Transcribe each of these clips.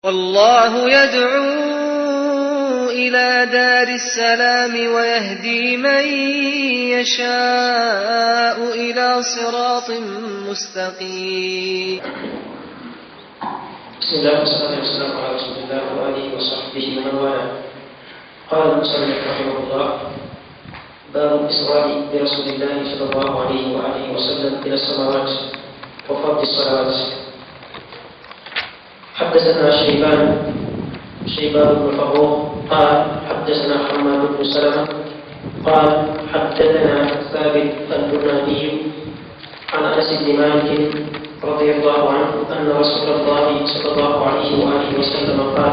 الله يدعو إلى دار السلام ويهدي من يشاء إلى صراط مستقيم بسم الله والصلاة والسلام على رسول الله وآله وصحبه ومن والاه قال المصنف رحمه الله باب الإسراء برسول الله صلى الله عليه وآله وسلم إلى السماوات وفرض الصلوات حدثنا شيبان شيبان بن فروخ قال حدثنا حماد بن سلمة قال حدثنا ثابت البناني عن انس بن مالك رضي الله عنه ان رسول الله صلى الله عليه واله وسلم قال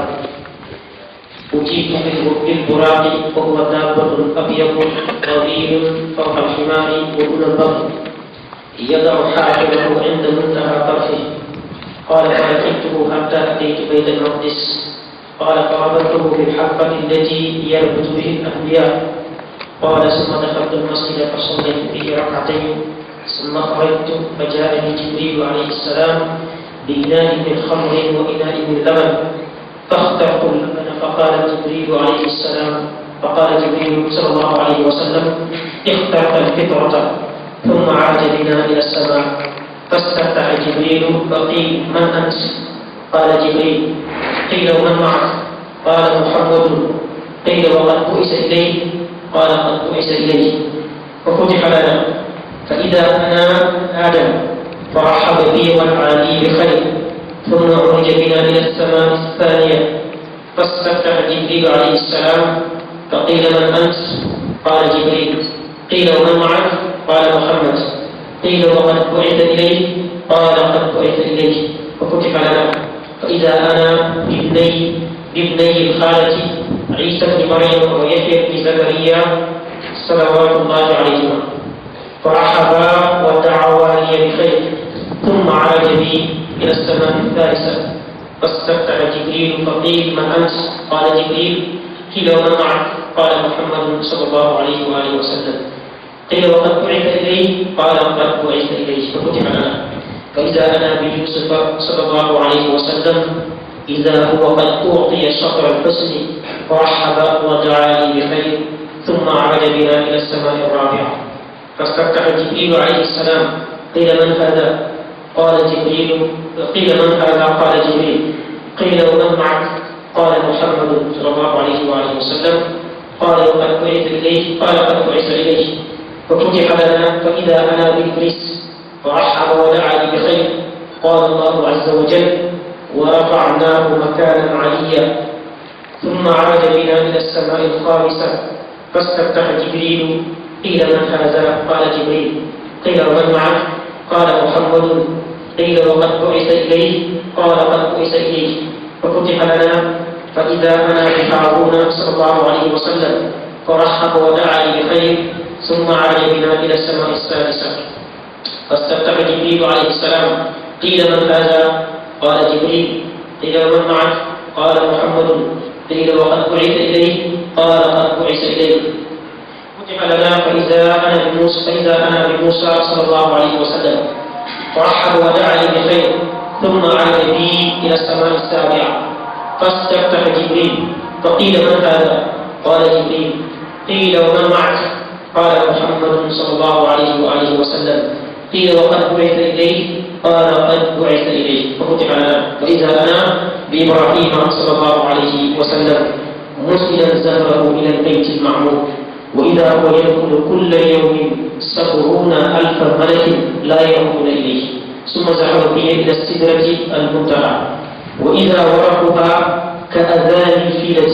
أجيب بالبراق وهو دابة أبيض طويل فوق الحمار ودون البطن يضع حافظه عند منتهى طرفه قال فركبته حتى أتيت بيت المقدس قال فربطته بالحبة التي يربط به الأنبياء قال ثم دخلت المسجد فصليت به ركعتين ثم خرجت فجاءني جبريل عليه السلام بإناء من خمر وإناء من لبن فاخترت اللبن فقال جبريل عليه السلام فقال جبريل صلى الله عليه وسلم اخترت الفطرة ثم عاد بنا إلى السماء فاستفتح جبريل فقيل من أنت؟ قال جبريل قيل ومن معك؟ قال محمد قيل وقد بؤس إليه قال قد بؤس إليه ففتح لنا فإذا أنا آدم فرحب بي والعالي بخير ثم عرج بنا إلى السماء الثانية فاستفتح جبريل عليه السلام فقيل من أنت؟ قال جبريل قيل ومن معك؟ قال محمد قيل وقد بعث إليه قال قد بعث إليه ففتح لنا فإذا أنا بابني بابني الخالة عيسى بن مريم ويحيى بن زكريا صلوات الله عليهما فرحبا ودعوا لي بخير ثم عاد بي إلى السماء الثالثة فاستفتح جبريل فقيل من أنت؟ قال جبريل قيل ومن معك؟ قال محمد صلى الله عليه وآله وسلم قيل وقد بعث إليه قال قد بعث إليه ففتح لنا فإذا أنا بيوسف صلى الله عليه وسلم إذا هو قد أعطي شطر الحسن فرحب ودعا لي بخير ثم عاد بنا إلى السماء الرابعة فاستفتح جبريل عليه السلام قيل من هذا؟ قال جبريل قيل من هذا؟ قال جبريل قيل ومن معك؟ قال محمد صلى الله عليه وآله وسلم قال وقد بعث إليه قال قد بعث إليه ففتح لنا فإذا أنا بإبليس فرحب ودعا لي بخير قال الله عز وجل ورفعناه مكانا عليا ثم عاد بنا إلى السماء الخامسة فاستفتح جبريل قيل من هذا؟ قال جبريل قيل ومن معك؟ قال محمد قيل وقد بعث إليه قال قد بعث إليه ففتح لنا فإذا أنا بهارون صلى الله عليه وسلم فرحب ودعا لي بخير ثم عاد بنا إلى السماء السادسة فاستفتح جبريل عليه السلام قيل من هذا؟ قال جبريل قيل ومن معك؟ قال محمد قيل وقد بعث إليه قال قد بعث إليه فتح لنا فإذا أنا بموسى فإذا أنا بموسى صلى الله عليه وسلم فرحب ودعا لي بخير ثم عاد بي إلى السماء السابعة فاستفتح جبريل فقيل من هذا؟ قال جبريل قيل ومن معك؟ قال محمد صلى الله عليه وآله وسلم قيل وقد بعث إليه قال قد بعث إليه ففتح لنا فإذا أنا بإبراهيم صلى الله عليه وسلم مسئلا زهره إلى البيت المعمور وإذا هو يدخل كل يوم سبعون ألف ملك لا يرون إليه ثم زحف بي إلى السدرة المنتهى وإذا ورقها كأذان الفيلة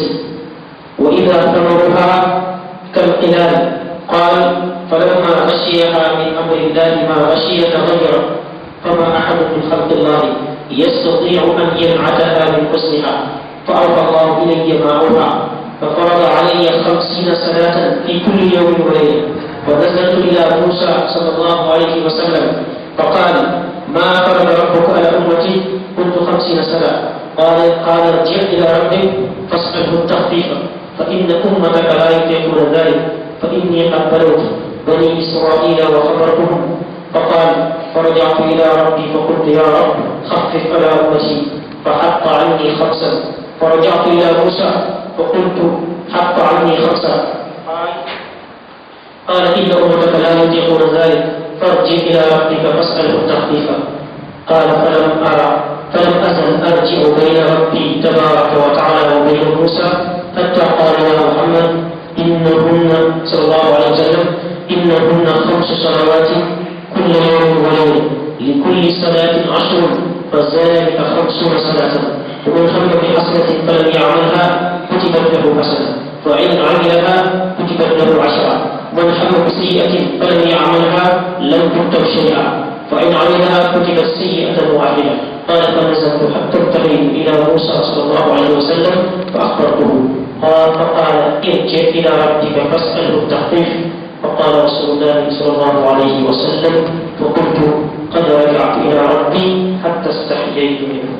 وإذا ثمرها كالقلال قال فلما غشيها من أمر الله ما غشي تغير فما أحد من خلق الله يستطيع أن ينعتها من حسنها فأوحى الله إلي ما أوحى ففرض علي خمسين صلاة في كل يوم وليلة ونزلت إلى موسى صلى الله عليه وسلم فقال ما فرض ربك على أمتي قلت خمسين صلاة قال قال ارجع إلى ربك فاسأله التخفيف فإن أمتك لا يطيقون ذلك فإني قد بلوت بني إسرائيل وخبرتهم فقال فرجعت إلى ربي فقلت يا رب خفف على أمتي فحط عني خمسا فرجعت إلى موسى فقلت حط عني خمسا قال قال إن أمتك لا يطيقون ذلك فارجع إلى ربك فاسأله التخفيف قال فلم أرى فلم أزل أرجع بين ربي تبارك وتعالى وبين موسى حتى قال يا محمد إنهن صلى الله عليه وسلم إنهن خمس صلوات كل يوم وليلة لكل صلاة عشر فذلك خمسون صلاة ومن هم بحسنة فلم يعملها كتبت له حسنة وإن عملها كتبت له عشرة من هم بسيئة فلم يعملها لم تكتب شيئا فإن عملها كتبت سيئة واحدة قال فنزلت حتى انتهيت إلى موسى صلى الله عليه وسلم فأخبرته قال فقال ارجع إلى ربك فاسأله التخفيف فقال رسول الله صلى الله عليه وسلم فقلت قد رجعت إلى ربي حتى استحييت منه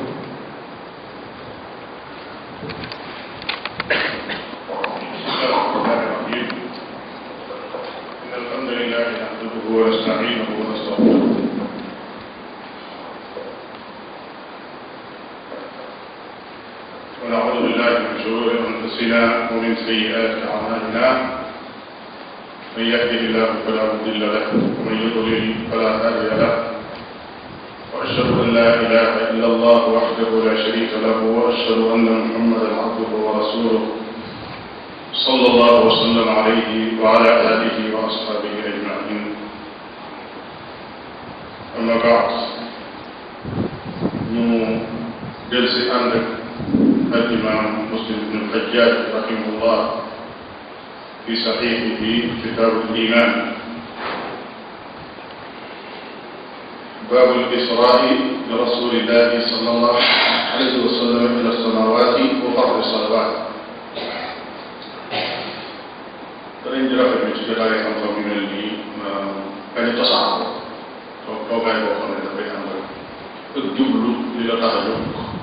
إن الحمد لله نحمده ونستعينه ونستغفره ونعوذ بالله من شرور أنفسنا ومن سيئات أعمالنا من يهده الله فلا مضل له ومن يضلل فلا هادي له وأشهد أن لا إله إلا الله وحده لا شريك له وأشهد أن محمدا عبده ورسوله صلى الله وسلم عليه وعلى آله وأصحابه أجمعين أما بعد ñu del si ànd ak al imam muslim ibn al-Hajjaj rahimahullah fi saxiixihi kitaabu al-iman باب الإسراء برسول الله صلى الله عليه وسلم إلى السماوات وفرض الصلوات danañ di rafetlu ci jotaay xam-xam yu mel nii bañ a tasaaroo toog toogaay boo xam ne dafay ànd ak jublu li la tax a jóg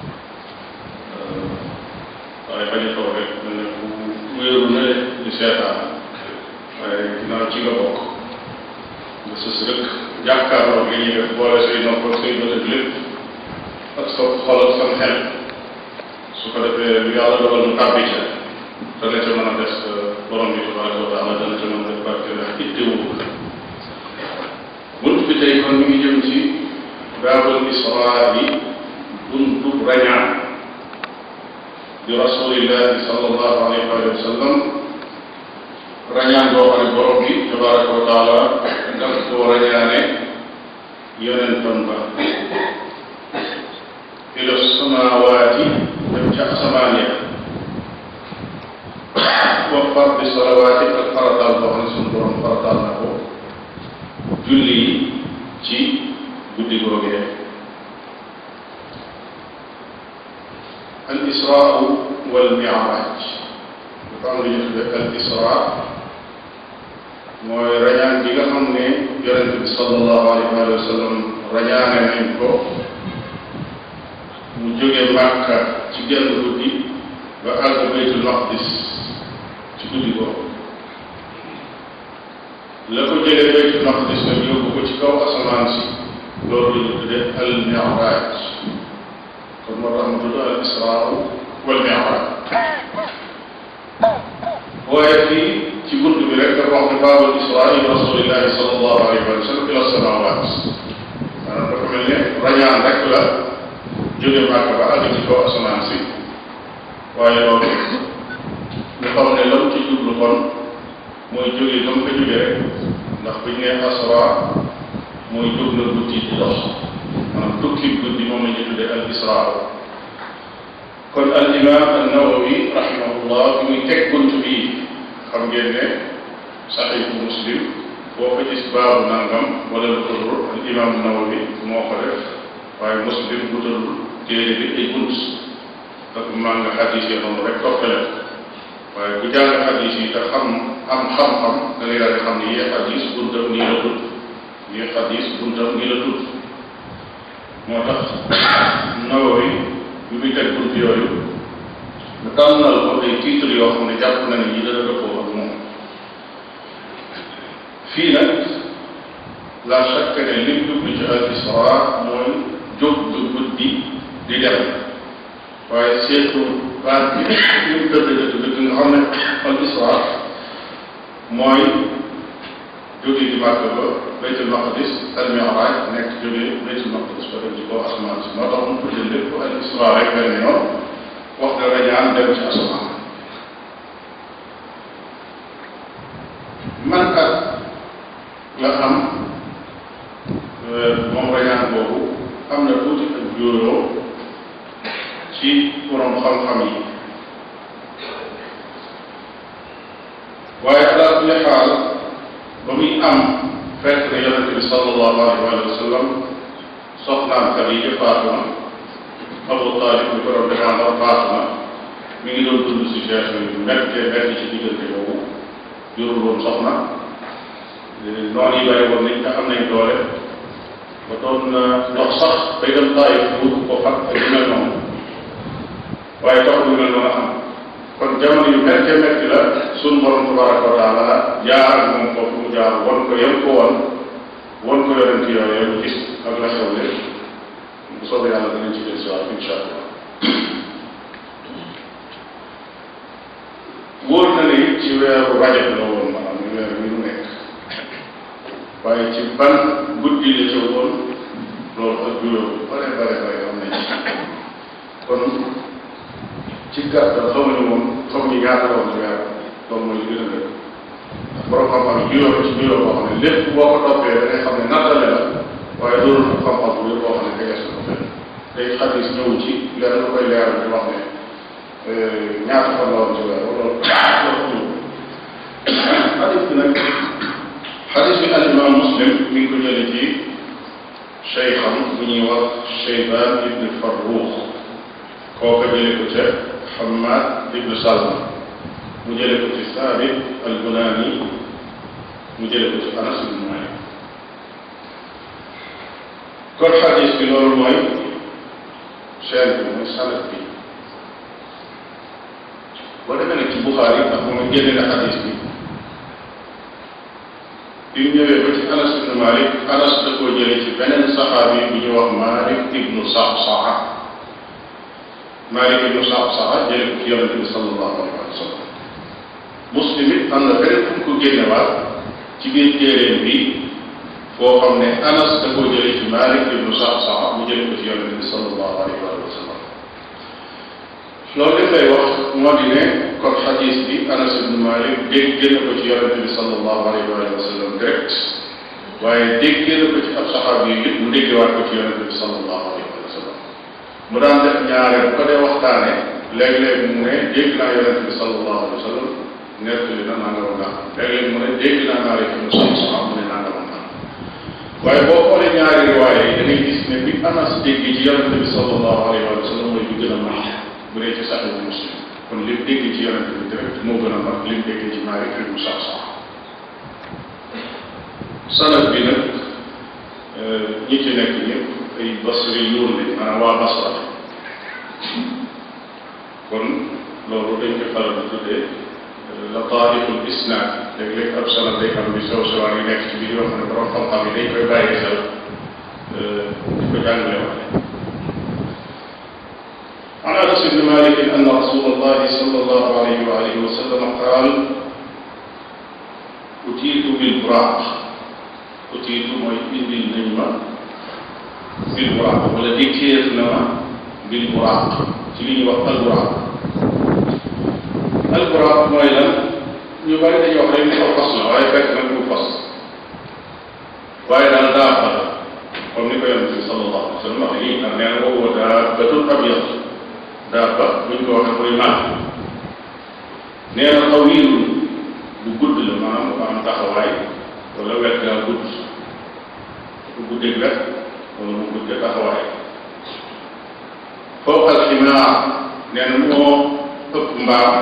waaye bañ a toog rek mel ne bu wéeru ne di seetaan waaye ginnaaw ci nga bokk nga sës rek jàkkaarloo li ñuy def boole say nopp ak say bët ak lépp ak sa xol ak sa xel su ko defee lu yàlla dogal mu tàbbi ca dana ca mën a des borom bi tabaraka wa taala dana ca mën a def barke ndax ittewu bunt bi tey kon mi ngi jëm ci baabul israa yi buntu rañaan di rasulillahi sallallahu alayhi wa sallam rañaan boo xam ne borom bi tabaraka wa taala daf koo rañaane yonentam ba ila samawaati dem ca asamaan ya wa fardi salawaati ak farataal boo xam ne suñu borom farataal na ko julli yi ci guddi googee al israa wal mi'raaj dafa am lu ñu tudde al israa mooy rañaan gi nga xam ne yonente bi sallallahu alayhi wa sallam rañaane nañ ko mu jóge Màkka ci genn guddi ba àgg baytul maqdis ci guddi googu la ko jëlee baytul maqdis nag yóbbu ko ci kaw asamaan si loolu la ñu tuddee al mi'raaj kon moo tax mu tudd al israa wal mi'raaj waaye fii ci bunt bi rek dafa wax ne baabul israa rasulillahi sallallahu alayhi wa sallam ila samawaat maanaam dafa mel ne rañaan rek la jóge Màkka ba àgg ci kaw asamaan si waaye loolu ñu xam ne lam ci jublu kon mooy jóge dam fa jóge rek ndax buñ ne asra mooy jóg na guddi di dox maanaam tukki guddi moom la ñu tuddee al israa kon al imam an nawawi rahimahullah fi muy teg bunt bii xam ngeen ne saxiixu muslim boo ko gis baabu nangam wala lu ko dul al imam nawawi moo ko def waaye muslim wutalul téere bi ay bunt ak maa nga xadis yi noonu rek toppale waaye ku jàng xadis yi te xam am xam-xam da ngay daal di xam ne yii xadis buntam nii la tudd yii xadis buntam nii la tudd moo tax nawawi bi muy teg bunt yooyu mu tànnal ko ay titre yoo xam ne jàpp na ne yi dana dëppoo ak moom fii nag la chaque ne lim jublu ci al isra mooy jóg du guddi di dem waaye seetu baat bi li mu dëgg dëgg dëgg nga xam ne al isra mooy jóge di màkk ba baytul maqdis al mi'raj nekk jóge baytul maqdis ba dem ci kaw asamaan si moo tax mu tuddee lépp al isra rek benn yoon wax dara ñaan dem ci asamaan man ak la am moom rañaan boobu am na tuuti ak jóoroo ci borom xam-xam yi waaye ala kulli xaal ba muy am fekk na yonente bi sallallahu alayhi wa sallam soxnaam Xadiija faatu na Abu Talib bi ko doon défendre faatu na mi ngi doon dund situation yu méttee métti ci diggante boobu jurul woon soxna noonu yi bari woon nañ te am nañ doole ba doon dox sax bay dem Taayif wut ko fat ak yu mel noonu waaye tax lu mel noonu am kon jamono yu méttee métti la suñ borom tabaraka wa taala jaar ak moom foofu mu jaar won ko yem ko woon won ko yonent yooyu mu gis ak la xew lépp bu soobee yàlla danañ ci del si waat incha allah wóor na ne it ci weeru rajab la woon maanaam ni weer wi mu nekk waaye ci ban guddi la ca woon loolu ak juróom bare bare bare am nañ ci kon ci gàttal xamuñu moom xamuñu ñaata la woon ci weer loolu mooy li gën a dëgg ndax borom xam-xam yi juróom ci juróom boo xam ne lépp boo ko toppee da ngay xam ne nattale la waaye doonul ko xam-xam bu wér boo xam ne tegees na ko fenn day xadis ñëw ci lenn lu koy leeral di wax ne ñaata fan la woon ci weer loolu xadis bi nag xadis bi al imam muslim mi ngi ko jële ci cheikham bu ñuy wax cheyban ibn farruux kooka jële ko ca hamad ibn salma mu jële ko ci saabit al bunani mu jële ko ci anas ibn malik kon xadis bi loolu mooy chaine bi mooy sanad bi boo demee nag ci Buxaari ndax moom génne na xadis bi bi mu ñëwee ba ci Anas ibnu Malik Anas da koo jëlee ci beneen saxaabi bu ñuy wax Malik ibnu Saxsaxa Malik ibnu Saxsaxa jëlee ko ci yonente bi sallallahu alayhi wa sallam Muslim it am na beneen fu mu ko génnewaat ci biir téeréem bi foo xam ne Anas da koo jëlee ci Malik ibnu Saxsaxa mu jëlee ko ci yonente bi sallallahu alayhi wa sallam loolu li lay wax moo di ne kon xadis bi Anas ibnu Malik dégg na ko ci yonente bi sallallahu alayhi wa sallam direct waaye dégg na ko ci ab saxaab yi it mu déggewaat ko ci yonente bi sallallahu alayhi wa sallam mu daan def ñaare bu ko dee waxtaane léeg-léeg mu ne dégg naa yonente bi sallallahu alayhi wa sallam nettali na nangam naa léeg-léeg mu ne dégg naa Malik ibnu Saxsaxa mu ne nangam naa waaye boo xoolee ñaari riwaaye yi da ngay gis ne bi Anas dégg ci yonente bi sallallahu alayhi wa sallam mooy bi gën a mag bu dee ci saxiix muslim kon lim dégg ci yonente bi direct moo gën a mag lim dégg ci Maalik ibnu Saxsaxa sanad bi nag ñi ci nekk ñëpp ay basri yuun lañ maanaam waa Basra kon loolu dañ koy faral di tuddee lataiful isnaad léeg-léeg ab sanad day am bi sew sewaan yi nekk ci biir yoo xam ne borom xam-xam yi dañ koy bàyyi xel di ko jàngale waxe عن انس بن مالك ان رسول الله صلى الله عليه واله وسلم قال اتيت بالبراق اتيت mooy indil nañ ma bilburaaq wala dikkeer na ma bilburaaq ci li ñuy wax alburaaq alburaaq mooy lan ñu bari dañuy wax rek ni ko fas la waaye fekk nag du fas waaye daal daa fa comme ni ko yonente bi sallallahu alayhi wa sallam wax nii nee na boobu daa batul abyad daaba buñ ko waxee muy màgg nee na tawiil bu gudd la maanaam mu am taxawaay wala wet gaa gudd bu guddeeg wet wala mu gudde taxawaay foofu alximaar nee na moo ëpp mbaam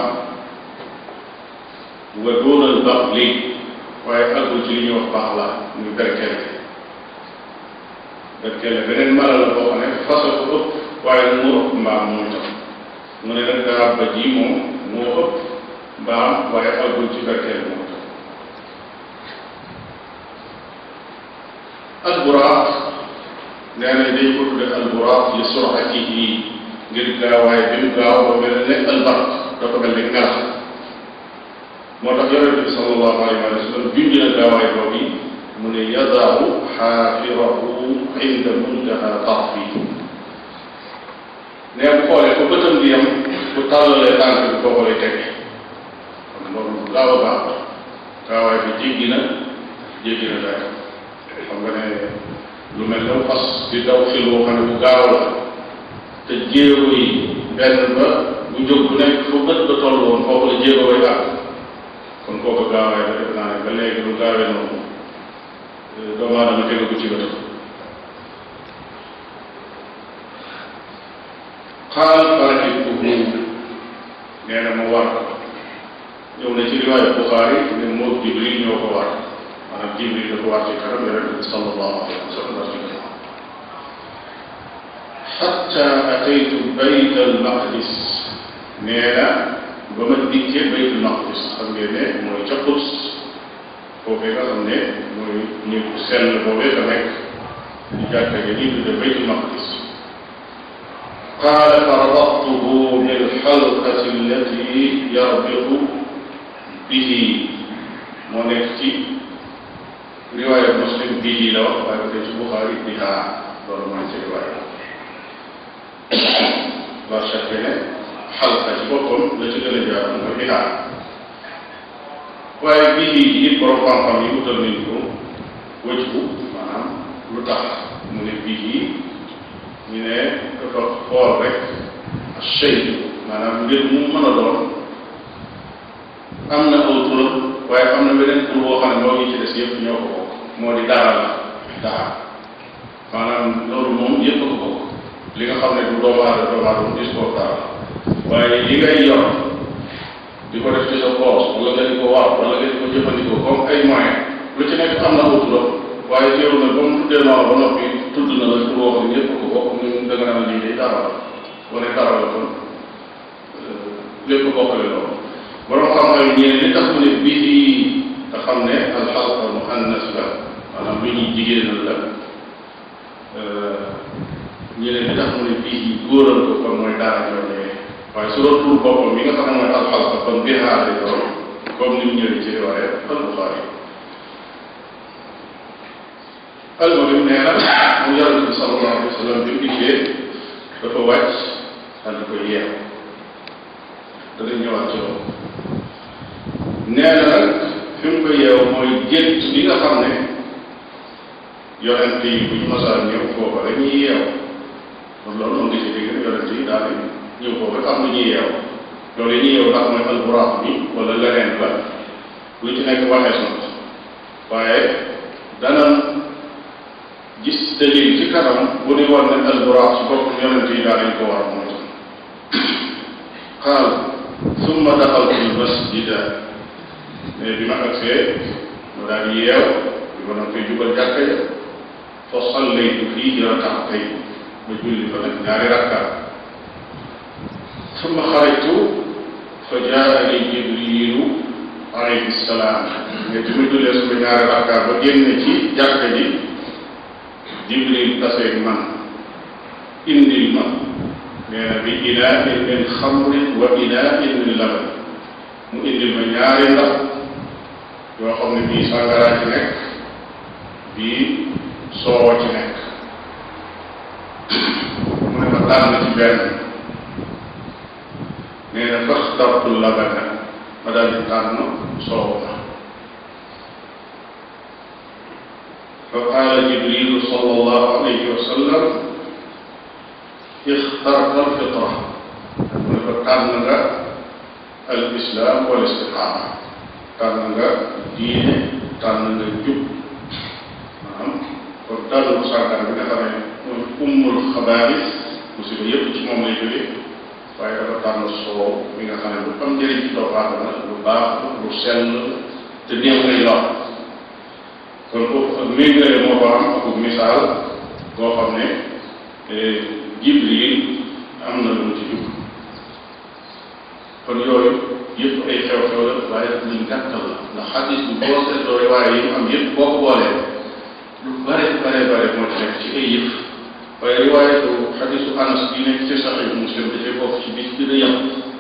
wa doonal bax li waaye àggul ci li ñuy wax baax la muy berkele berkele beneen mala la boo xam ne fasa ko ëpp waaye moo ëpp mbaam moom itam mu ne nag daaba ji moom moo ëpp mbaam waaye àggul ci berkele moom itam alburaaq nee nañ dañ ko tudde alburaaq li suratihi ngir gaawaay bi mu gaaw ba mel ne albark dafa mel ne ngelaw moo tax yonente bi sallallahu alayhi wa sallam junj na gaawaay boobu mu ne yadaahu xaafirahu inda muntaha tarfi ne bu xoolee ko bëtam di yem bu tàllalee tànk bi foofu lay tege kon loolu bu gaaw a gaaw gaawaay bi jéggi na jéggi na dayo xam nga ne lu mel ne fas di daw fil woo xam ne bu gaaw la te jéego yi benn ba bu jóg bu nekk fu bët ba toll woon foofu la jéego way àgg kon kooku gaawaay ba def naa ne ba léegi lu gaawee noonu doomu aadama tegu ko ci bëtam xaal farakibtuhu nee na ma war ñëw na ci riwaaya Buxaari ne moo Jibril ñoo ko war maanaam Jibril dafa war ci kanam yonente bi sallallahu alayhi wa sallam war ci kanam xatta ataytu bayt al maqdis nee na ba ma dikkee bayt al maqdis xam ngeen ne mooy ca Quds foofee nga xam ne mooy ñu sell boobee fa nekk di jàkka ja nii tudde bayt al maqdis قال فربطته بالحلقة التي يربط به moo nekk ci riwaaya muslim bii la wax waaye ba tey ci buxaari biha loolu mooy ci riwaaya la chaque ne xalqa ci boppam la ci gën a jaar mooy biha waaye bii it borom xam-xam yi wutal nañ ko wëjbu maanaam lu tax mu ne bii ñu ne dafa xool rek chey maanaam mbir mu mën a doon am na aw turam waaye am na beneen tur boo xam ne moo ngi ci des yëpp ñoo ko bokk moo di dara la dara maanaam loolu moom yëpp a ko bokk li nga xam ne du doomu aadama doomu aadama gis koo dara la waaye li ngay yor di ko def ci sa poos wala nga di ko waaw wala nga di ko jëfandikoo comme ay moyen lu ci nekk am na aw turam waaye teewul na ba mu tuddee noonu ba noppi tudd na la tur boo xam ne ñëpp ko bokk ñun da nga naan lii day dara la wala dara la kon lépp bokkale loolu borom xam-xam yi ñeen li tax mu ne bii nga xam ne alxalqa muannas la maanaam lu ñuy jigéenal la ñeneen li tax mu ne bii yi góoral ko kon mooy daara ñooñee waaye su doon tur boppam mi nga xam ne mooy alxalqa kon bihaa lay doon comme ni mu ñëwee ci riwaaya al Buxaari almuhim nee na mu yonente bi sallallahu alayhi wa sallam bi mu dikkee dafa wàcc daal di ko yeew danañ ñëwaat ci loolu nee na nag fi mu ko yeew mooy gént bi nga xam ne yonente yi bu ñu masaan ñëw foofa dañuy yeew kon loolu moom nga ci dégg ne yonente yi daal ñëw foofa am na ñuy yeew loolu yi ñuy yeew ndax mooy alburaax bi wala leneen la lu ci nekk waxees na ko waaye dana gis dalil ci kanam bu di war ne alburaax ci boppam yonente yi daal dañ ko war mooy tam qaal summa daxaltu almasjida mais bi ma agsee ma daal di yeew bi ma doon koy jubal jàkka ja fa sallaytu fiihi rakaatay ma julli fa nag ñaari rakka summa xarajtu fa jaani jibrilu alayhi salaam mais bi ma jullee suma ñaari rakka ba génn ci jàkka ji jibril taseeg man indil ma nee na bi inaain min xamrin wa inaain min laban mu indil ma ñaari ndax yoo xam ne bii sàngaraa ci nekk bii soowa ci nekk mu ne ma tànn ci benn nee na faxtartu labana ma daal di tànn soow ma fa qaala jibrilu sallallahu alayhi wa sallam ixtarta alfitra mu ne ko tànn nga al islam wal istiqaama tànn nga diine tànn nga jub maanaam kon tànn bu sàngaan bi nga xam ne mooy ummul xabaaris musiba yépp ci moom lay jóge waaye dafa tànn soow mi nga xam ne lu am njëriñ ci doomu aadama lu baax lu sell te néew ngay lor kon foofu ak méngale moo ko am ak misaal boo xam ne jibril am na lu mu ci jub kon yooyu yëpp ay xew-xew la waaye luñ gàttal la ndax xadis bi boo seetloo waaye yi mu am yëpp boo ko boolee lu bare bare bare moo ci nekk ci ay yëf waaye riwaayatu xadisu anas bi nekk ci saxiix muslim dafay bokk ci bis gën a yem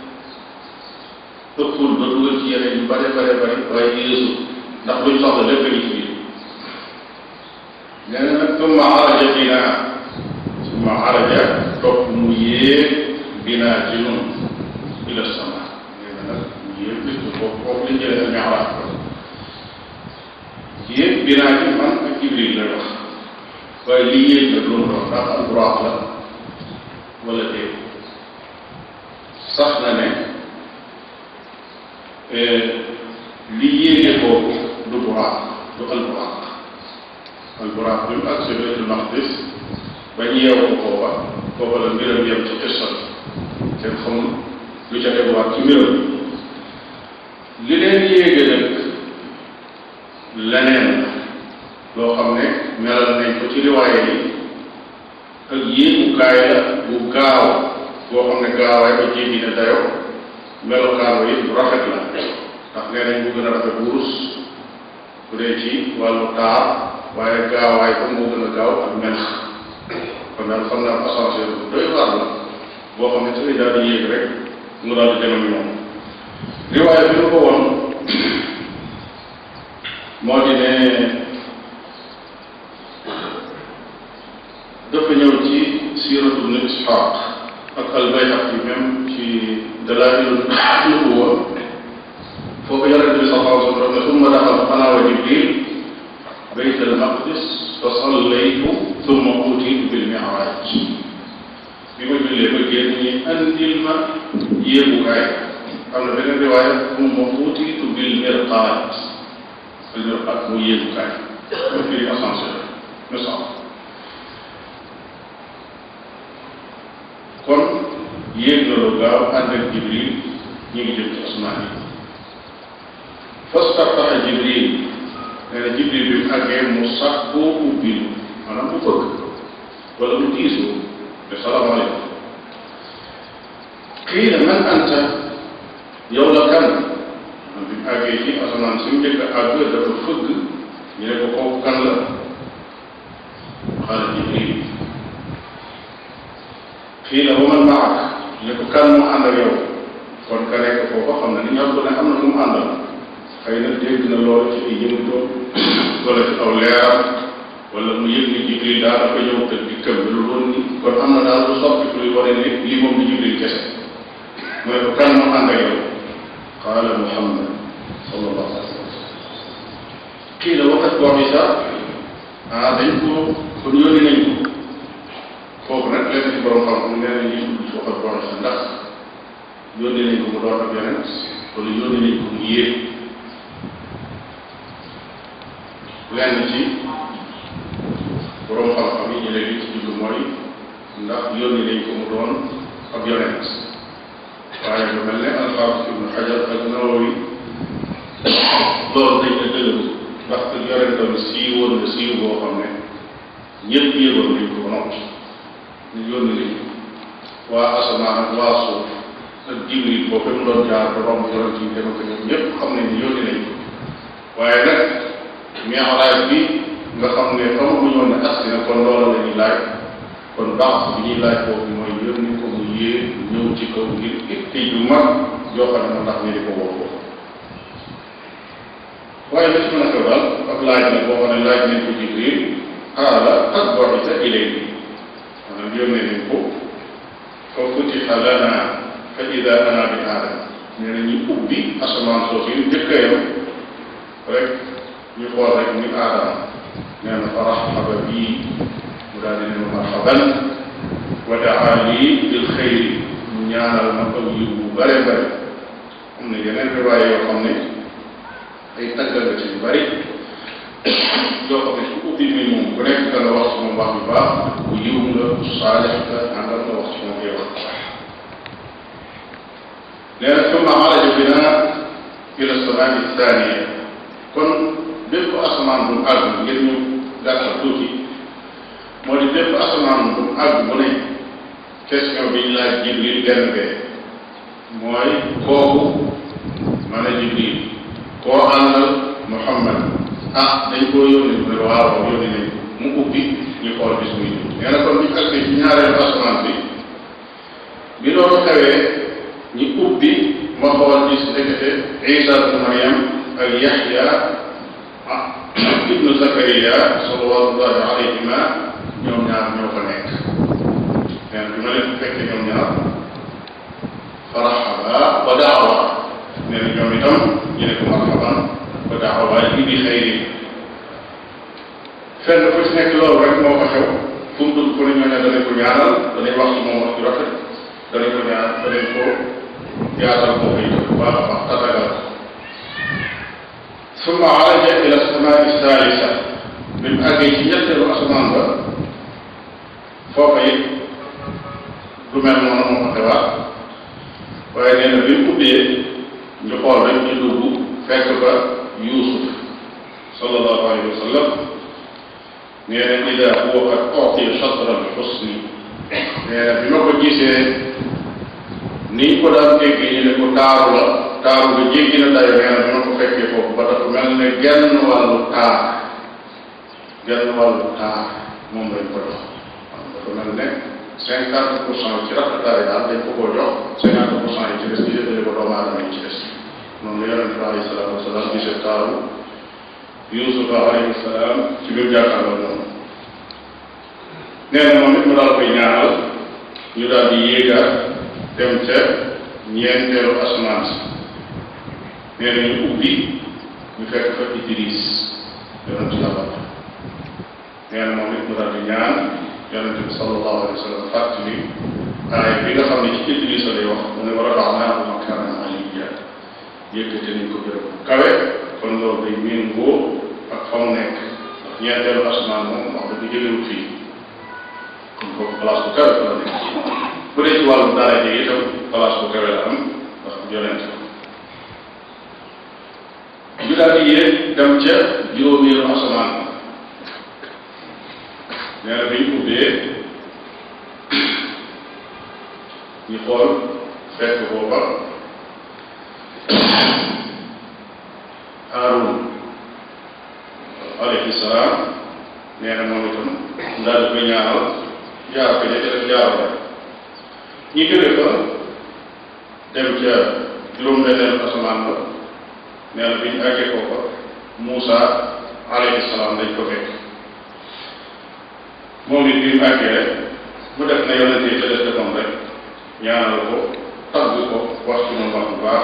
ëppul ba dugal ci yeneen yu bare bare bare waaye yéesu ndax luñ soxla lépp a ngi ci biir nee na nag summa araja binaa summa araja topp mu yéeg binaa ci nun ila sama nee na nag mu yéeg bis foofu foofu lañ jëlee ak mi'raaj ko yéeg binaa ci man ak Jibril lay wax waaye lii yéeg nag loolu doon ndax alburaax la wala déet sax na ne li yéege boobu du buraax du alburaax alburaax bi mu agsi baytul maqdis bañ yeewu ko foofa foofa la mbiram yem ci qissa bi kenn xamul lu ca teguwaat ci mbiram li leen yéege nag leneen la loo xam ne melal nañ ko ci riwaaye yi ak yéegukaay la bu gaaw boo xam ne gaawaay ba jéggi ne dayo melokaan yi bu rafet la ndax nee nañ mu gën a rafet wurus bu dee ci wàllu taar waaye gaawaay ba moo gën a gaaw ak melax kon daal xam naa ascenseur bu doy waar la boo xam ne ci lay daal di yéeg rek mu daal di dem ak moom riwaaye bi nu ko woon moo di ne dafa ñëw ci siiratu ibn Isxaaq ak al-Bayhaqi même ci dalaa'il nubuwwa foofu yonent bi sallallahu alayhi wa sallam ne summa daxaltu ana wa Jibril bayt al-maqdis fa sallaytu summa utiitu bil mi'raaj bi ma jullee ba génn ñi andil ma yéegukaay am na beneen riwaaya summa utiitu bil mirqaat al mirqaat mu yéegukaay ma firi ascenseur misaal kon yéeg na lu gaaw ànd ak jibril ñu ngi jëm ci asmaan yi fastaftaxa jibril nee na jibril bi mu àggee mu sax koo ubbil maanaam mu bëgg wala mu diisu ne salaamaaleykum kii ne man anta yow la kan man bi mu àggee ci asamaan si mu njëkk a àgg dafa fëgg ñu ne ko kooku kan la xaala jibril kii la waman maak ne ko kan mu ànd ak yow kon ka nekk foofa xam na ni ñor ko ne am na fu mu àndal xëy na dégg na loolu ci ay yëngutoom wala ci aw leeram wala mu yëg ni jibril daal dafa ñëw te dikkam bi lu doon ni kon am na daal lu soppi luy wane ne lii moom di jibril kese mu ne ko kan mu ànd ak yow qaala muhammad sallallahu alayhi wa sallam kii la waxat boo isa ah dañ ko kon yónni nañ ko foofu nag lenn ci borom xam-xam nee na ñuy dugg ci waxat boo isa ndax yónni nañ ko mu doon ak yonent wala yónni nañ ko mu yéeg lenn ci borom xam-xam yi ñu ne li ci jublu mooy ndax yónni nañ ko mu doon ab yonent waaye lu mel ne alxaafis ibnu xajar ak nawawi loolu dañ ne dëgëru ndax ak yonentam siiwoon na siiw boo xam ne ñëpp yëgoon nañ ko ba noppi ñu yónni nañ ko waa asamaan ak waa suuf ak jibril boobu mu doon jaar ba romb yonent yi dem ko ñoom ñëpp xam nañ ni yónni nañ ko waaye nag mi'raaj bi nga xam ne xamaguñu woon ne agsi na kon loola la ñuy laaj kon baax bi ñuy laaj boobu mooy yónni ko mu yée ñëw ci kaw ngir itte yu mag yoo xam ne moo tax ñu di ko woo foofu waaye la ci mën a xew daal ak laaj na boo xam ne laaj nañ ko jibril qaala qad bu'itha ilayhi maanaam yónnee nañ ko fa futiha lana fa ida ana bi aadam nee na ñu ubbi asamaan soosu yu njëkk a yam rek ñu xool rek muy aadama nee na fa raxaba bii mu daal di ne ma marxaban wa daa lii bil xëyri mu ñaanal ma aw yiw bu bare bare am na yeneen riwaay yoo xam ne ay taggal la ci yu bari yoo xam ne su ubbi mi moom ku nekk dana wax ci moom wax bu baax ku yiw nga ku saalix nga àndal nga wax ci moom yow nee na summa xaraja bina ila samaani thaniya kon bépp asamaan bu mu àgg ngir ñu gàttal tuuti moo di bépp asamaan bu mu àgg bu ne question bi ñu laaj jibril benn bee mooy kooku man a jibril koo àndal muhammad ah dañ koo yónni mu ne waaw yónni nañ mu ubbi ñu xool bis muy dund nee na kon ñu àggee ci ñaareelu asamaan bi bi loolu xewee ñu ubbi ma xool gis ndekete Isa ibnu Maryam ak Yaxya ah ibnu Zakariya salawatullahi alayhima ñoom ñaar ñoo fa nekk nee na bi ma leen fekkee ñoom ñaar farxaba wa daawa nee na ñoom itam ñu ne ko marxaban wa daawa waaye li bi xëyri fenn fu ci nekk loolu rek moo ko xew fu mu dugg fu ne ñoo ne danañ ko ñaanal danañ wax ci moom wax ju rafet danañ ko ñaan danañ ko yaatal moo koy def bu baax a baax tatagal summa alaja ila samaai salisa bi mu àggee ci ñetteelu asamaan ba foofa it du mel noonu moo ko xewaat waaye nee na bi mu ubbee ñu xool rek ñu dugg fekk ba Yuusuf sallallahu alayhi wa sallam nee na ida huwa qad utiya shatra al xusni nee na bi ma ko gisee niñ ko daan déggee ñu ne ko taaru la taaru nga jéggi na dayo nee na bi ma ko fekkee foofu ba dafa mel ne genn wàllu taar genn wàllu taar moom lañ ko jox dafa mel ne cinquante pour cent ci rafetaay daal dañ ko koo jox cinquante pour cent yi ci des ñu jëndale ko doomu aadama yi ci des noonu la yonente bi alayhi salaatu wasalaam gisee taaru Yuusufa alayhi salaam ci biir jàkkaarloo moom nee na moom it mu daal koy ñaanal ñu daal di yéegaat dem ca ñeenteelu asamaan si nee na ñu ubbi ñu fekk fa Idris yonente yàlla nee na moom it mu daal di ñaan yonente bi sallallahu alayhi wa sallam fàttali aaya bi nga xam ne ci Idris lay wax mu ne wa rafa'naahu makaanan aliyya yëkkate nañ ko gërëm kawe kon loolu day méngoo ak fa mu nekk ndax ñeenteelu asamaan moom wax dëgg jëlewut fii kon foofu place bu kawe la nekk bu dee ci wàllu daraja yi itam place bu kawe la am ndax yonent ñu daal di yéeg dem ca juróomeelu asamaan nee na bi ñu ubbee ñu xool fekk booba Haarun alayhi salaam nee na moom itam daal di koy ñaanal jaar ko ña ca def jaaru rek ñi jóge fa dem ca juróom-benneelu asamaan ba nee na bi ñu àggee ko fa Muusa alayhi salaam dañ ko fekk moom it bi mu àggee rek mu def na yonente yi ca des defoon rek ñaanal ko tagg ko wax ci moom wax bu baax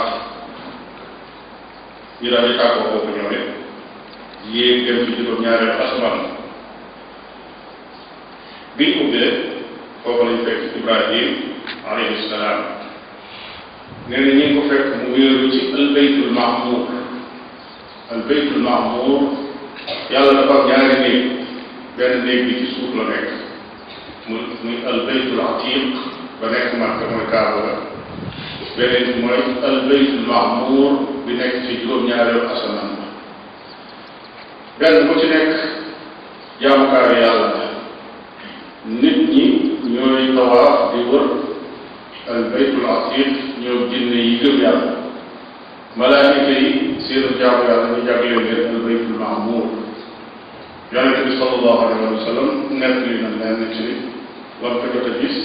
ñu daal di tàggoo kooku ñoom it yéeg dem ci juróom ñaareelu asamaan biñ ubbee foofu lañ fekk Ibrahim alayhi salaam nee na ñi ngi ko fekk mu wéeru ci albaytul mahmur albaytul mahmur yàlla dafa am ñaari néeg benn néeg bi ci suuf la nekk mu muy albaytul atiq ba nekk Makka mooy Kaaba la beneen bi mooy albaytul mahmur bi nekk ci juróom-ñaareelu asamaan ba benn bu ci nekk jaamukaayu yàlla la nit ñi ñooy tawaaf di wër al baytul atiq ñoo jinne yi gëm yàlla malaayika yi seenu jaamu yàlla ñu jagleen leen al baytul mahmur yonente bi sallallahu alayhi wa sallam nett li na leen ci lam ko jot a gis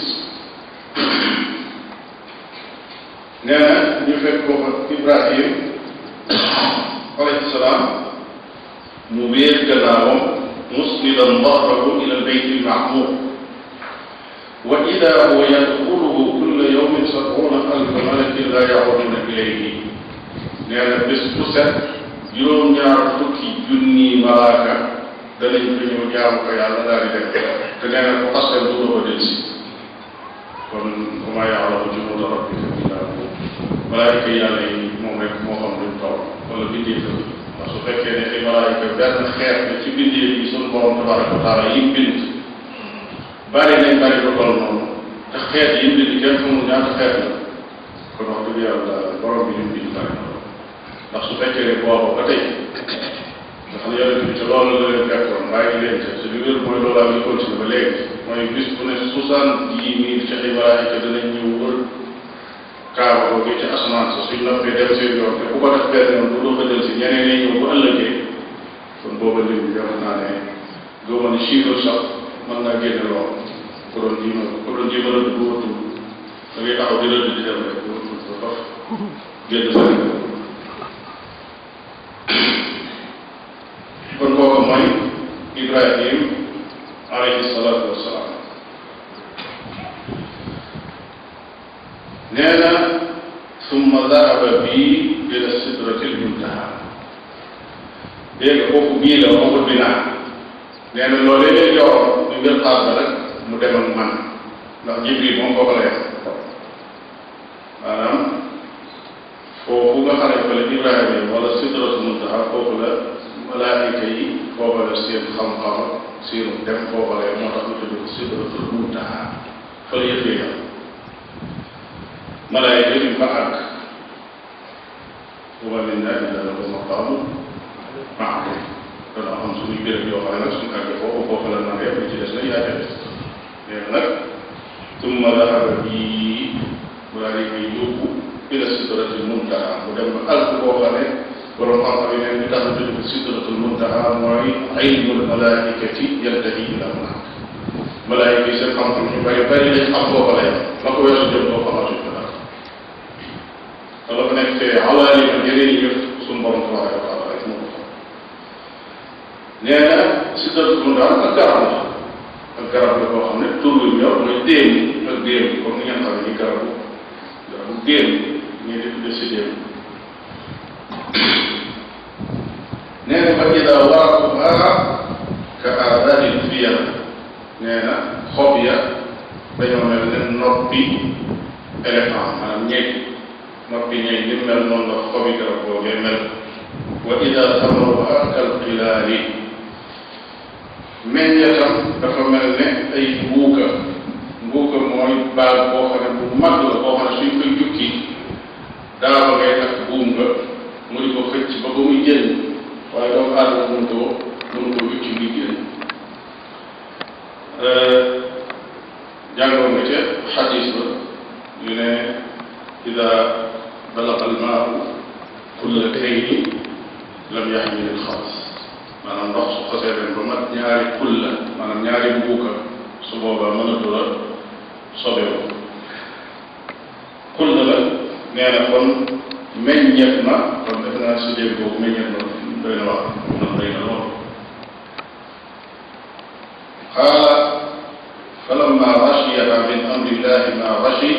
nee na ñu fekk ko fa Ibrahim alayhi salaam mu wéer gannaawam musnidan dahrahu ila albayt almahmur wa ida huwa yadxuluhu kulla yawmin sab'una alfa malakin la ya'uduna ilayhi nee na bés bu set juróom-ñaar fukki junni malaaka danañ ko ñëw jaamu ko yàlla daal di dem te nee na ko xasee du ko del si kon wa maa ya'lamu junuuda rabbika illaa hu malaayika yàlla yi moom rek moo xam luñ taw wala bindee fa ndax su fekkee ne ay malaayika benn xeet la ci bindee yi sunu borom tabaraka wa taala yi bind bari nañ bari ko toll noonu te xeet yi bind kenn xamul ñaata xeet la kon wax dëgg yàlla borom bi ñu bind bari na ndax su fekkee ne booba ba tey nga xam ne yonente bi ca loolu la leen fekkoon bàyyi leen ca te li wér mooy loolaa ngi continué ba léegi mooy bis bu ne soixante dix mille ci ay malaayika danañ ñëw wër kaaba boobu ci asamaan sa suñ noppee dem seen yoon te ku ko def benn yoon bu doo ko jël si ñeneen ñi ñëw bu ëllëgee kon booba lim bi def naa ne gëma ne chiffre sax mën naa génne lool ku doon jiima ku doon jiima rëdd bu wëttul da ngay taxaw di rëdd di dem rek bu wëttul ba faf génn sa kon kooku mooy Ibrahim alayhi salaatu wasalaam nee na summa dahaba bii ila sidratil muntaha dégg nga foofu bii la waxul bi naa nee na loolee lay joxoon ñu ngir xaar ba rek mu dem ak man ndax jibril moom foofu la yem maanaam foofu nga xam ne fa la Ibrahima yi wala sidratul muntaha foofu la malaayika yi foofa la seen xam-xam seenu dem foofa la moo tax ñu tudd ko sidratul muntaha fa la yëf yam malaayika yi fa àgg wa ma minna illa lahu maqaamu ma'luum dana am suñuy béréb yoo xam ne nag suñu àggee foofu foofa la nar yëpp ci des na yaa ca des léegi nag tumma dahaba bii daal di koy yóbbu ila sidratul muntaha mu dem ba àgg boo xam ne borom xam-xam yi ne li tax ñu tudd ko sidratul muntaha mooy ilmul malaikati yantahi ila hunaak malaayika yi seen xam-xam ñu bari bari lañ xam foofa la yem la ko weesu jëm doo xamatuñ ko dara te la fa nekk fee awaali ak yeneen yi yëf suñu borom tabaraka wa taala rek moo ko xam nee na sidratul muntaha ak garab la ak garab la boo xam ne tur wi ñor mooy déem ak déem comme ni ngeen xam ne ni garabu garabu déem ñu di tudde si déem nee na fa ida waraquha ka aadaani fiyal nee na xob ya dañoo mel ne noppi éléphant maanaam ñeeg noppi ñeeg ni mel noonu la xobi garab boogee mel wa ida samaruha kal xilaali meññetam dafa mel ne ay mbuuka mbuuka mooy baag boo xam ne bu mag la boo xam ne suñ koy jukki daaba ngay takk buum nga mu di ko xëcc ba ba muy jël waaye doomu aadama mun koo mun koo jukki muy jël jàngoon nga ca xadis ba yu ne ida balaga almaau kulla kayni lam yaxmil alxabas maanaam ndox su xasee ren ba mat ñaari kulla maanaam ñaari mbuuka su boobaa mënatu la sobewu kulla la nee na kon meññeet na kon def naa si dégg boobu meññeet na doy na wax na doy na lool qaala falamma rashiyaha min amrillahi ma rashi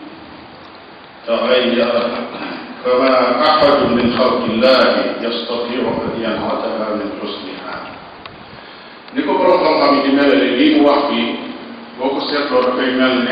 تغير فما أحد من خلق الله يستطيع أن ينعتها من حسنها ni ko borom xam-xam yi di melale lii mu wax fii boo ko seetloo dafay mel ne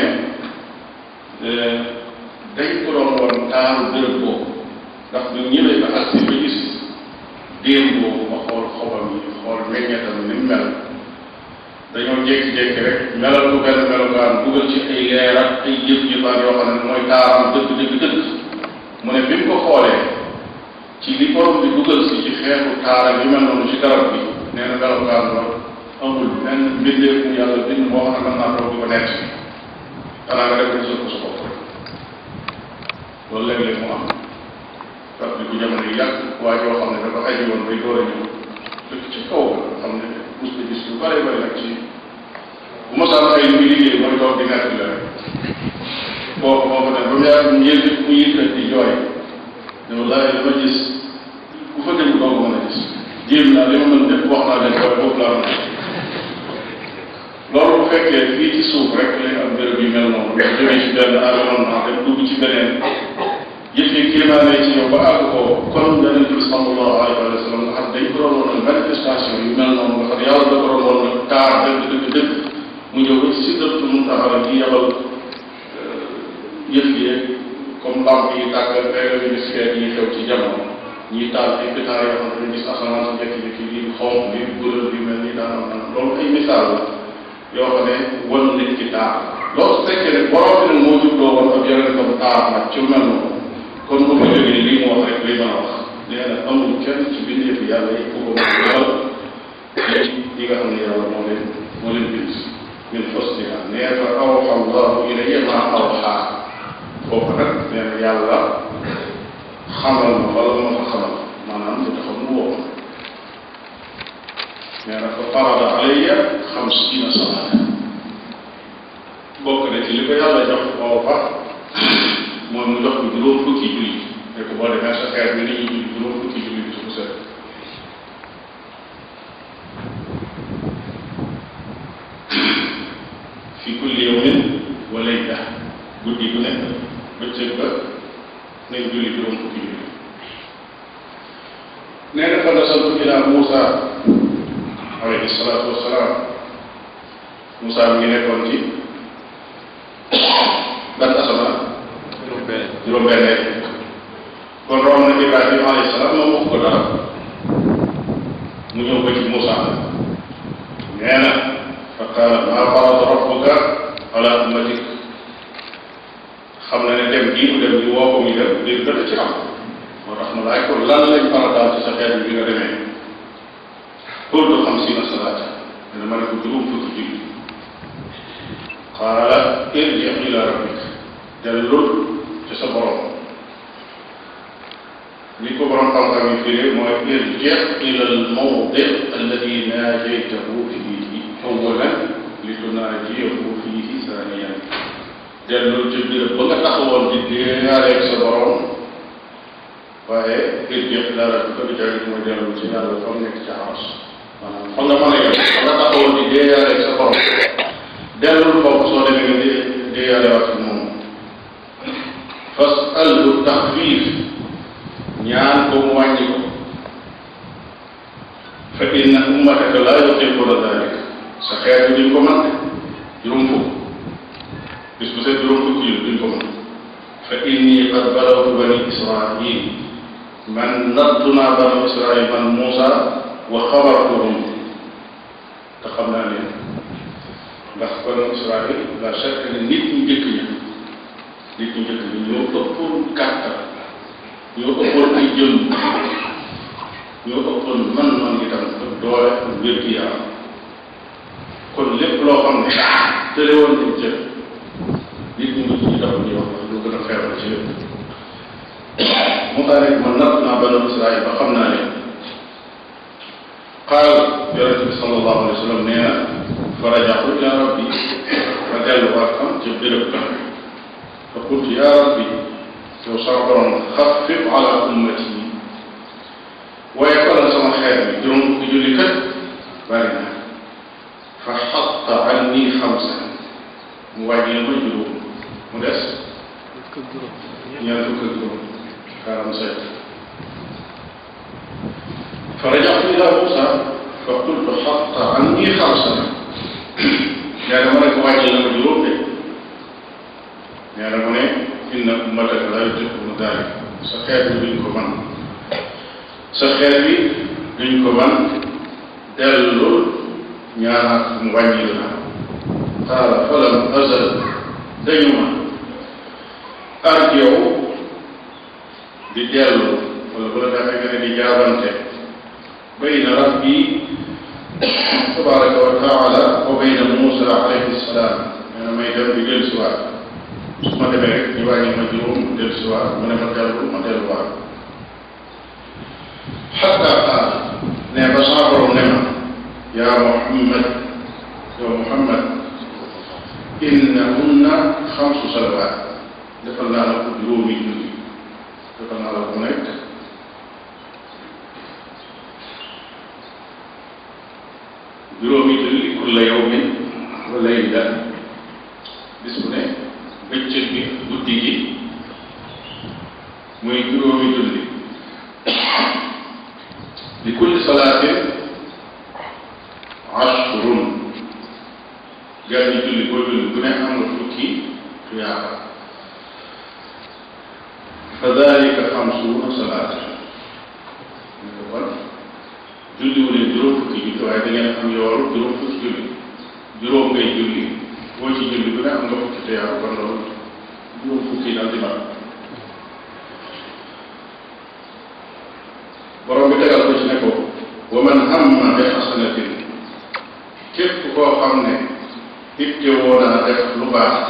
dañ ko doon woon taaru béréb boobu ndax ñu ñëwee ba agsi ba gis déem boobu ma xool xobam yi xool meññetam ni mu mel dañoo jékki-jékki rek melal ko benn melokaan dugal ci ay leer ak ay jëf-jëfaan yoo xam ne mooy taaram dëgg dëgg dëgg mu ne bi mu ko xoolee ci li borom bi dugal si ci xeetu taaram yi mel noonu ci garab bi nee na melokaan ba amul benn mbindeef mu yàlla bind moo xam ne mën naa toog di ko nekk xanaa nga def ko gisal ko sa bopp rek loolu léeg-léeg mu am parce que bu jamono yi yàgg waa joo xam ne dafa aji woon bay door a ñëw dëkk ci kaw nga xam ne mus na gis lu bare bare nag ci bu mosaan ay lu muy liggéey mooy toog di nekk la rek boobu moo ko ne ba mu yàgg mu yëg mu yëkkat di jooy ne wallahi dama gis ku fa dem doo ko mën a gis jéem naa li ma mën def wax naa leen waaye foofu laa mën loolu bu fekkee fii ci suuf rek lañ am béréb yu mel noonu nga jógee ci benn environnement dem dugg ci beneen yëf yi kéemaane ci yow ba àgg ko kon yonente bi sallallahu alayhi wa sallam nga xam dañ ko doon woon manifestation yu mel noonu nga xam yàlla da ko doon woon nag taar dëgg dëgg dëgg mu ñëw ba ci sidratu muntaha di yabal yëf yi comme lamp yi tàkk léeg-léeg ñu gis feet yi xew ci jamono ñiy taal ay pétard yoo xam ne dañu gis asamaan si jékki-jékki lii xonq lii couleur bi mel ni daan am loolu ay misaal la yoo xam ne wan nit ki taar loolu su fekkee ne borom bi nag moo jubloo woon ak yonentam taar nag ci mel noonu kon bu ma jógee lii mu wax rek lay mën a wax nee na amul kenn ci bindeefu yàlla yi ku ko mën a defal yi nga xam ne yàlla moo leen moo leen bind min xusniha nee fa awxa allahu ilayya ma awxa foofu nag nee na yàlla xamal ma wala ma fa xamal maanaam lu taxaw mu woo nee na fa farada alayya xamsiina salaata bokk na ci li ko yàlla jox foofa mooy mu jox ko juróom fukki julli ne ko boo demee sa xeet bi ni ñuy julli juróom fukki julli bi su ko set fi kulli yawmin wa layla guddi gu nekk bëccëg ba nañ julli juróom fukki julli nee na fa nasaltu ila Muusa alayhi salaatu wasalaam Muusa mi ngi nekkoon ci ban asamaan juróom benn kon romb na Ibrahima alayhi salaam moom wax ko dara mu ñëw ba ci Muusa nee na fa qaala maa farada rabbuka ala ummatik xam na ne dem gii mu dem ñu woo ko muy dem ngir dana ci am moo tax mu laaj ko lan lañ farataal ci sa xeet bi nga demee qultu xamsiina salaata dana ma ne ko juróom fukki julli qaala irji ila rabbik dellul ci sa borom li ko borom xam-xam yi firee mooy irji ila al mawdi alladi naajaytahu fiihi awalan li tunaajiyahu fiihi saaniyan dellul ci biir ba nga taxawoon di déeyaareeg sa borom waaye irji ila rabbika bi jaagit mooy dellul ci yàlla fa mu nekk ci aras maanaam fa nga mën a yem fa nga taxawoon di déeyaareeg sa borom dellul foofu soo demee nga dee déeyaarewaat ak moom fasalhu taxfiif ñaan ko mu wàññi ko fa inna ummataka laa yutiquna dalik sa xeet bi duñ ko mën juróom fukk bis bu set juróom fukk yi duñ ko mën fa inni qad balawtu bani israil man nattu naa bani israil man Muusa wa xabartuhum te xam naa leen ndax bani israil la chaque ne nit ñu njëkk ña nit ñu njëkk ñi ñoo ëppoon kàttan ñoo ëppoon ay jëm ñoo ëppoon man-man itam ak doole ak wér-gi-yaram kon lépp loo xam ne tële woon nañ ca nit ñi ñu tax ñuy wax lu gën a feebar ci lépp mu tax rek man natt naa banu Israil ba xam naa ne qaal yonente bi sallallahu alayhi wa sallam nee na fa rajaxtu ila rabbi ma delluwaat am ca béréb ba fa qultu ya rabbi yow sama borom xaffif ala ummati waaye kolal sama xeet bi juróom fukki julli kat bari na fa xatta anni xamsa mu wàññi ma juróom mu des ñaar fukk ak juróom quarante sept fa rajaxtu ila Musa fa qultu xatta anni xamsa yaa dama ne ko wàññi na ma juróom de nee na mu ne inna ummataka la yutiquna dalik sa xeet bi duñ ko man sa xeet bi duñ ko man dellul ñaanaat mu wàññi la qaala falam azal dañu ma arjew di dellu wala bu la defee nga ne di jaabante bayna rabbi tabaraka wa taala wa bayna Musa alayhi salaam nee na may dem di dellu si waat su ma demee rek ñu wàññi ma juróom mu dellu si waat mu ne ma dellu ma delluwaat xatta qaal ne ba sama borom ne ma yaa Muhammad yow Muhammad innahunna xamsu salawaat defal naa la ko juróomi julli defal naa la ko nekk juróomi julli kulla yawmin wa layla bis bu ne bëccëg bi guddi gi muy juróomi julli li kulli salaatin ashrun gaa ñi julli boo julli bu ne am nga fukki tuyaaba fa dalika xamsuuna salaata ñu ko kon julli wu leen juróom fukki julli waaye da ngeen am yoolu juróom fukki julli juróom ngay julli boo ci julli bu ne am nga fukki tuyaaba kon loolu juróom fukki daal di mat borom bi tegal ko ci ne ko wa man hamma bi xasanatin képp koo xam ne itte woo naa def lu baax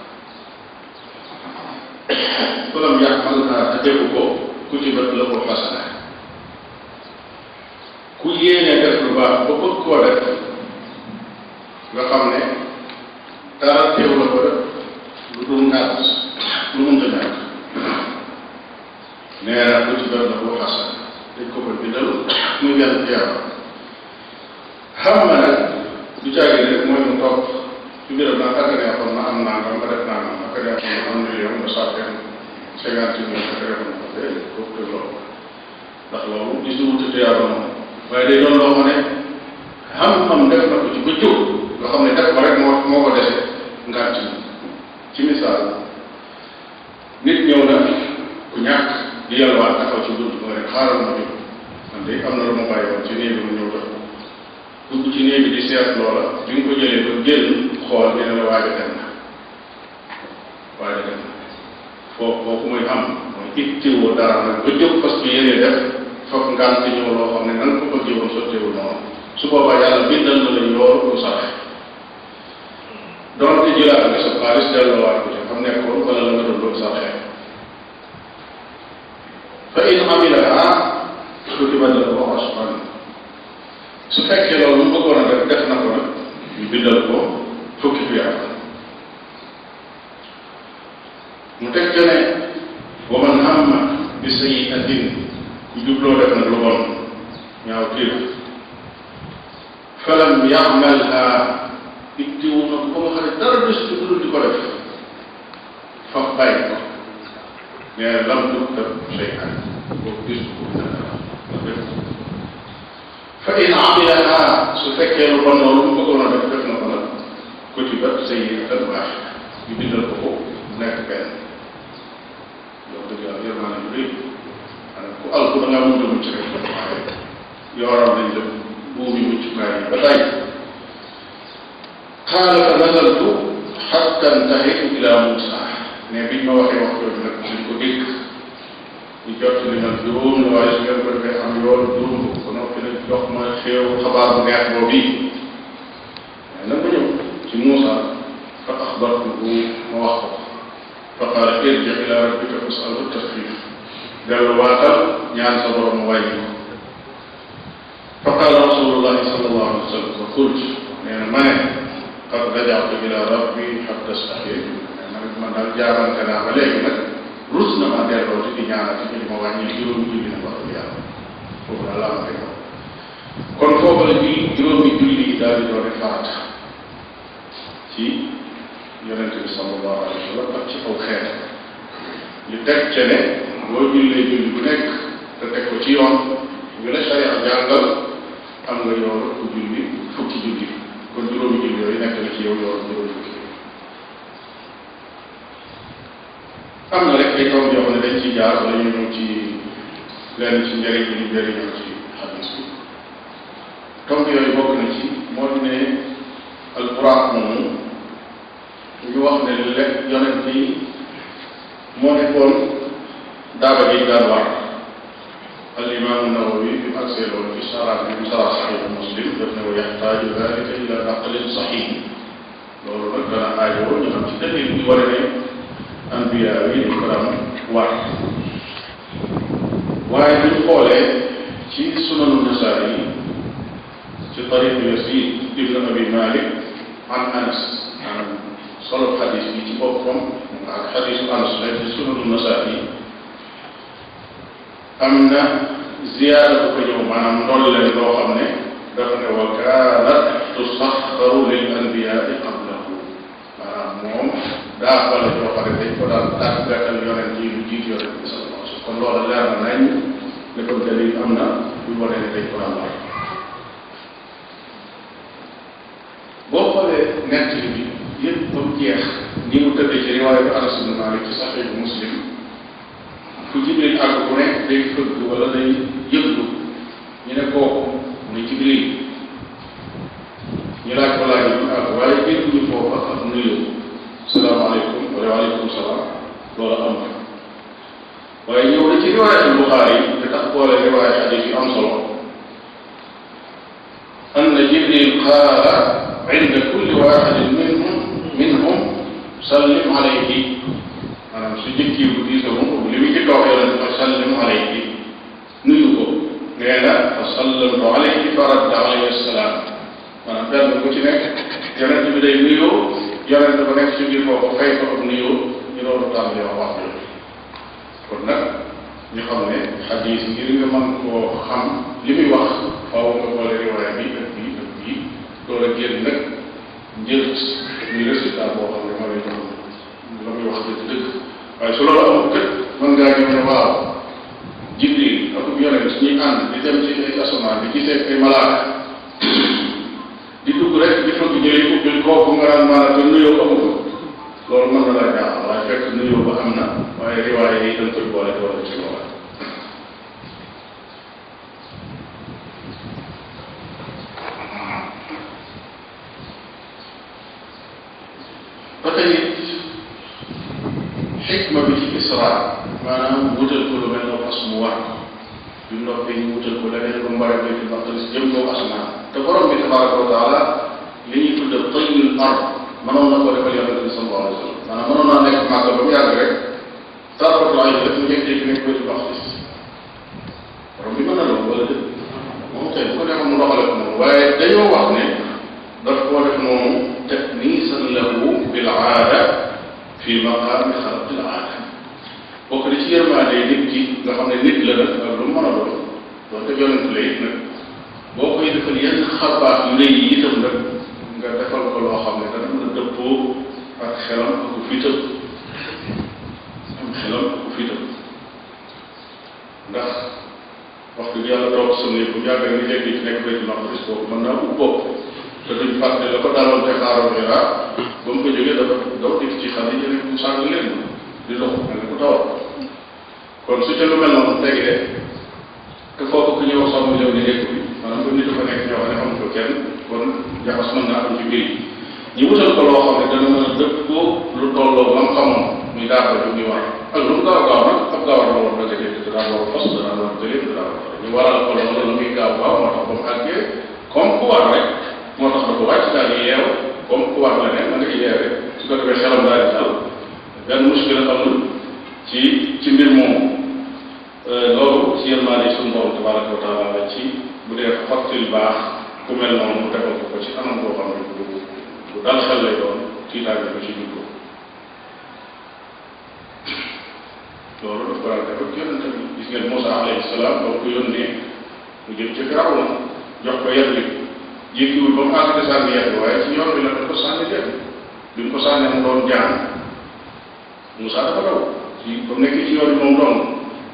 falam yaxmalha te defu ko kutibat lahu xasana ku yéene def lu baax ba bëgg koo def nga xam ne dara teew la ko def lu dul ngàtt lu mënta ñàkk nee na lu ci doon la bu xasan dañ ko koy bindal muy benn tiyaaba xam nga nag du caagi rek mooy mu toog ci biiram naan ak neexoon na am nangam nga def nangam ak neexoon na am million nga sàkkeen cinquante mille ak defoon ko de kooku de loolu ndax loolu gis nga wuute tiyaaba moom waaye day doon loo xam ne xam-xam def na ko ci ba jóg nga xam ne def ko rek moo moo ko dese ngànt ci misaal nit ñëw na ku ñàkk di yalwaan taxaw ci bunt ba rek xaaral ma jóg man de am na lu ma bàyyi woon ci néeg bi ma ñëw def dugg ci néeg bi di seet loola bi nga ko jëlee ba génn xool dina la waaja dem na waaja dem na foofu foofu muy am mooy ittiwoo dara nag ba jóg parce que yéene def foog ngànt ñëw loo xam ne nan ko bëggee woon sotteewul noonu su boobaa yàlla bindal na la yoor bu saxe donte jëlaat nga sa xaalis delloowaat ko ci xam nekkoon wala la nga doon doon saxee fa in amilaha kutiba lahu ashran su fekkee loolu mu bëggoon a def def na ko nag ñu bindal ko fukki bi yàlla mu teg ca ne wa man hamma bi sayyi'atin ku jubloo def nag lu bon ñaaw tiir falam ya'malha ittiwu na ko ba nga xam ne dara des ci dul di ko def fa bàyyi ko mais lam tuktab shay'an boobu gis ko def fa in amilaha su fekkee lu bon loolu mu bëggoon a def def na ko nag kutibat sayyi'atan waahida ñu bindal ko ko nekk benn yow dëgg yàlla yërmaane yu rëy maanaam ku alku da ngaa mujj mucc rek waaye yooram nañ la buumi muccukaay yi ba tey qaala fa nazaltu xatta intahitu ila Muusa ne biñ ma waxee wax jooju nag dañ ko dégg ñu jot li man juróom la waaye su ngeen ko defee am yoon juróom ko noppi nag jox ma xéew xabaar bu neex boobu yi mais nag ma ñëw ci Muusa fa axbartuhu ma wax ko fa qaala irji ila rabbika fasalhu tasxiif dellu waatal ñaan sa borom mu wàññi ko fa qaala rasulullahi sallallahu alayhi wa sallam fa qult nee na ma ne qad rajatu ila rabbi hatta staxyaytu nee na man daal jaarante naa ba léegi nag rus na ma delloo ci di ñaanati ci di ma wàññi juróomi julli na wax yàlla foofu daal laa ma kon foofu la julli juróomi julli yi daal di doon farata ci yonente bi sallallahu alayhi wa sallam ak ci aw xeet ñu teg ca ne boo jullee julli bu nekk te teg ko ci yoon ñu la sharia jàngal am nga yoon ku julli fukki julli kon juróomi julli yooyu nekk na ci yow yoon juróomi fukki am na rek ay tomb yoo xam ne dañ ci jaar wala ñu ñëw ci lenn ci njëriñ bi ñu njëriñoo ci xadis bi tomb yooyu bokk na ci moo di ne alquran moomu ñu wax ne lekk yonent yi moo nekkoon daaba ji daan war al imaamu nawawi bi mu agsee loolu fi sara bi mu sara saxiix muslim daf ne wa yaxtaaju dalika ila naqlin saxiix loolu nag dana aajoo ñu xam ci dalil bi wane ne anbiya yi dañ ko daan war waaye bu ñu xoolee ci sunanu nasaari yi ci tariq yasid ibn abi malik an anas maanaam solo xadis bi ci boppam ak xadisu anas la ci sunanu nasaari yi am na ziyaada bu ko ñëw maanaam ndolleen loo xam ne dafa ne wa kaanat tusaxaru lil anbiyaai qablahu maanaam moom daa wala joo xam ne dañ ko daan tàggatal yonent yi lu jiit yonent bi sallallahu alayhi wa sallam kon loola leer na nañ ne kon dalil am na buy wane ne dañ ko daan war boo xoolee nett bi yëpp ba mu jeex ni mu tëddee ci riwaayatu Anas ibn Malik ci saxiixu Muslim fu Jibril àgg ku ne day fëgg wala day yëglu ñu ne kooku muy Jibril ñu laaj ko laaj yi àgg waaye dégguñu foofa ak nuyu salaamaaleykum wala waaleykum salaam loolu am na waaye ñëw na ci riwaayatu Buxaari yi te tax boole riwaaya xadis yu am solo anna Jibril qaala inda kulli waaxidin minhum minhum sallim alayhi maanaam su jëkkii bu diis moom li muy jëkk a wax yonent mooy sallim alayhi nuyu ko nee na fa sallamtu alayhi fa radda alayhi assalaam maanaam benn bu ci nekk yonent bi day nuyoo yonent ba nekk ci biir foofu fay ko ak nuyoo ñu doon tàmbali wax wax jooju kon nag ñu xam ne xadis ngir nga mën koo xam li muy wax faaw nga boole riwaaya bi ak bii ak bii loolu ak génn nag njël muy résultat boo xam ne ma lay doon la muy wax dëgg dëgg waaye su loolu amul kët mën ngaa ñëw ne waaw jibril ak yonent ñuy ànd di dem ci ay asamaan di gisee ay malaaka di dugg rek di fëgg ñëwee ubbil kooku nga naan maanaam te nuyoo amu ko loolu mën na laa jaaxal waaye fekk nuyoo ba am na waaye riwaaya yi dañ koy boole boole ci boole ba tey xikma bi ci isra maanaam wutal ko lu mel ne fas mu war ko bi mu noppee ñu wutal ko leneen lu mbara bi fi maqdis jëm kaw asamaan te borom bi tabaraka wa taala li ñuy tudde tayyul ard mënoon na ko defal yonente bi sallallahu alayhi wa sallam maanaam mënoon naa nekk màgg ba mu yàgg rek tarfatul ayn rek mu jékki-jékki nekk baytul maqdis borom bi mën na loolu wala dëgg moom tey bu ko defoon mu doxale ko noonu waaye dañoo wax ne daf koo def noonu taknisan lahu bil aada fi maqaami xalqil aada bokk na ci yërmaande nit ki nga xam ne nit la nag ak lu mu mën a doon doonte yonent la it nag boo koy defal yenn xabaar yu rëy yi itam nag nga defal ko loo xam ne dana mën a dëppoo ak xelam ak fitam am xelam ak fitam ndax wax dëgg yàlla toog sa néeg bu yàgg ni léegi ci nekk baytul maqdis boobu mën naa ub bopp te duñ fàtte la ko daloon te xaaroon Hira ba mu ko jógee dafa daw dikk ci xale yi mu sàng leen di dox mel ni ku tawat kon su ca lu mel noonu tegee te foofu ku ñuy wax sax mu ñëw di nekk bi maanaam ba nit dafa nekk ñoo xam ne xamuñ ko kenn kon jaxas mën naa am ci biir ñu wutal ko loo xam ne dana mën a dëpp ko lu tolloo lam xamoon muy daaba bi muy war ak lu mu gaaw gaaw nag ab gaawar la war dëgg dëgg daa war fas daa war gëléem daa war ñu waral ko loolu la muy gaaw gaaw moo tax ba mu àggee comme ku war rek moo tax da ko wàcc daal di yeew comme ku war la ne ma nga yeewee su ko defee xelam daal di dal benn muskila amul ci ci mbir moomu loolu ci yërmaande suñu borom tabaraka wa taala la ci bu dee xottil baax ku mel noonu mu defal ko ko ci anam boo xam ne bu bu dal xel lay doon tiitaange ko ci juddoo loolu daf ko daan def ak yonente bi gis ngeen Moussa alayhi salaam ba ko yónnee mu jëm ci Firawna jox ko yet bi jékkiwul ba mu àgg de sànni yet bi waaye ci yoon bi la daf ko sànni yet bi mu ko sànnee mu doon jaan Moussa dafa daw ci ba mu nekkee ci yoon bi moom doon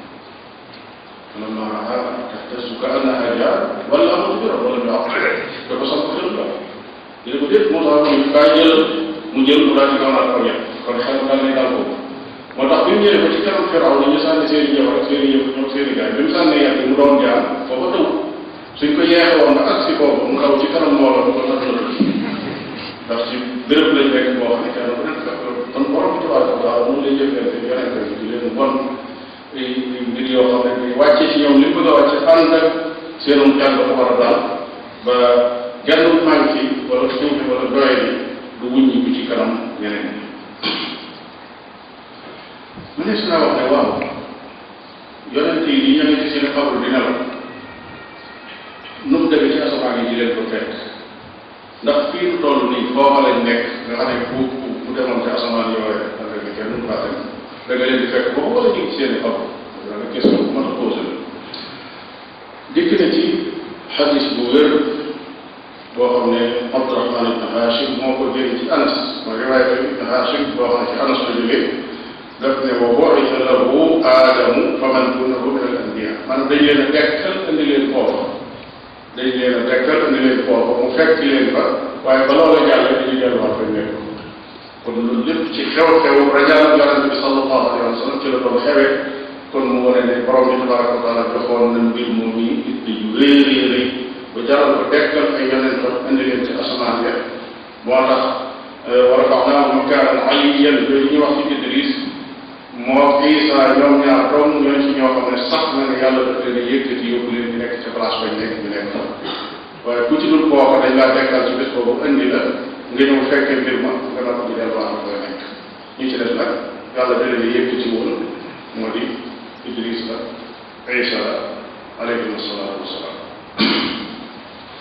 فلما رآها تهتز كأنها جان ولا مدبرا ولم يعقل dafa samp xel la ñu ne ko déet moo tax mu kaay jël mu jël mu daal di gaaw naa ko ñett kon xel daal lay daal ko moo tax bi mu ñëwee ba ci kanam firaw ni ñu sànni seen i jabar ak seen i yëf ñoom seen i gaay bi mu sànnee yàq mu doon jaan foofa taw suñ ko yeexe woon ba ak si foofu mu xaw ci kanam mbooloo du ko tax la ndax ci béréb lañ nekk boo xam ne kenn ku nekk kon borom bi tabaraka wa taala mu lay jëfee yonente bi di leen bon mbir yoo xam ne bi wàcce ci ñoom li mu bëgg a wàcce ànd ak seenum jàng dafa war a daal ba genn manqué wala suufi wala doye bi du wuññi bi ci kanam ñeneen ñi mu ne si naa wax ne waaw yonent yi di ñëwee ci seen xabru di nelaw nu mu demee ci asamaan yi di leen ko fekk ndax fii nu toll nii foofa lañ nekk nga xam ne bu bu demoon ci asamaan yooyu da nga ne kenn faa dem da nga leen di fekk boobu wala ñu ngi seen i xabru da nga question bu mën a posé la dikk na ci xadis bu wér boo xam ne Abdurahman ibn Hashim moo ko jëlee ci Anas mooy riwaaya ibn Hashim boo xam ne ci Anas la jógee daf ne wa bu'itha lahu aadamu faman duunahu min al anbiya maanaam dañ leen a dekkal indi leen foofa dañ leen a dekkal indi leen foofa mu fekk leen fa waaye ba loola jàllee dañuy delluwaat fa nekk kon loolu lépp ci xew-xew rajaal yonente bi sallallahu alayhi wa sallam ci la doon xewee kon mu wane ne borom bi tabaraka wa taala joxoon na mbir moom yi itte yu rëy rëy rëy ba jaral ko dekkal ay yonentam indi leen ci asamaan ya moo tax wa rafa'naahu makaanan aliyyan yooyu ñuy wax ci Idris moo Isa ñoom ñaar doom ñoo ci ñoo xam ne sax na ne yàlla daf leen a yëkkati yóbbu leen ñu nekk ca place bañ nekk ñu nekk fa waaye ku ci dul kooka dañ laa dekkal ci bés boobu indi la nga ñëw fekkee mbir ma nga doon di delluwaat koy nekk ñi ci des nag yàlla da leen a yëkkati woon moo di Idris la Isa la alayhim salaatu wasalaam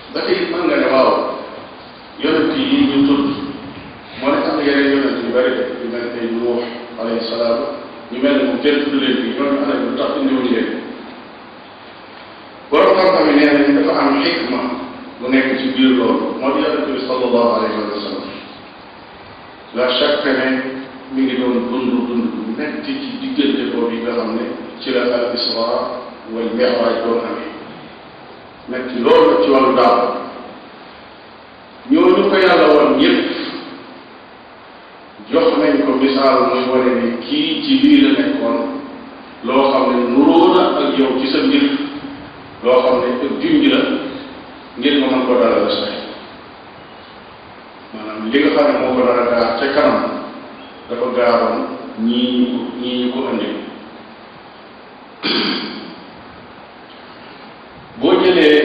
ba tey mën nga ne waaw yonent yi ñu tudd moo ne am na yeneen yonent yu bëri yu mel ne Nuux alayhi salaam ñu mel ne moom kenn tudd leen bi ñooñu ana lu tax indiwuñ leen borom xam-xam yi nee nañ dafa am xikma bu nekk ci biir loolu moo di yonent bi sallallahu alayhi wa sallam la chaque ne mi ngi doon dund dund bu metti ci diggante boobu yi nga xam ne ci la al isra wal mi'raj doon amee metti loolu ci wàllu daaw ñooñu ko yàlla woon yépp jox nañ ko misaal muy wane ne kii ci lii la nekkoon loo xam ne nuroo na ak yow ci sa mbir loo xam ne ak junj la ngir nga mën ko dalal la say maanaam li nga xam ne moo ko dara gaar ca kanam dafa gaaroon ñii ñu ko ñii ñu ko andi boo jëlee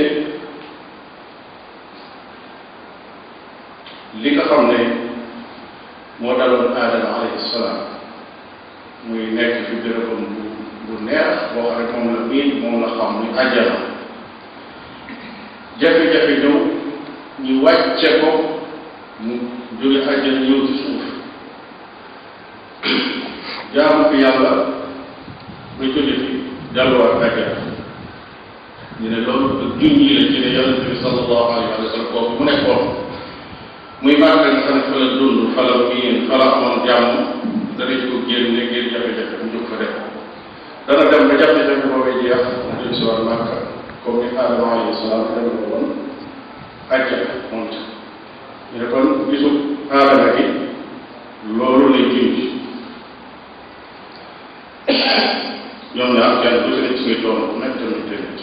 li nga xam ne moo daloon aadama alayhi salaam muy nekk fi bérébam bu bu neex boo xam ne moom la miin moom la xam muy àjjana jafe-jafe ñëw ñu wàcce ko mu jóge àjjana ñëw ci suuf jaamu fi yàlla ba jóge fi delluwaat àjjana ñu ne loolu ak junj yi la ci ne yonente bi sallallahu alayhi wa sallam kooku mu nekkoon muy màgg nga xam ne fa la dund fa la miin fa la amoon jàmm danañ ko génne ngir jafe-jafe mu jóg fa def dana dem ba jafe-jafe boobee jeex mu jël si waat màkka comme ni Adama alayhi salaam dem ko woon àjjana moom ci ñu ne kon gisu aadama gi loolu lay junj ñoom ñaar kenn ku ci nekk ci ngay doon bu nekk tamit tamit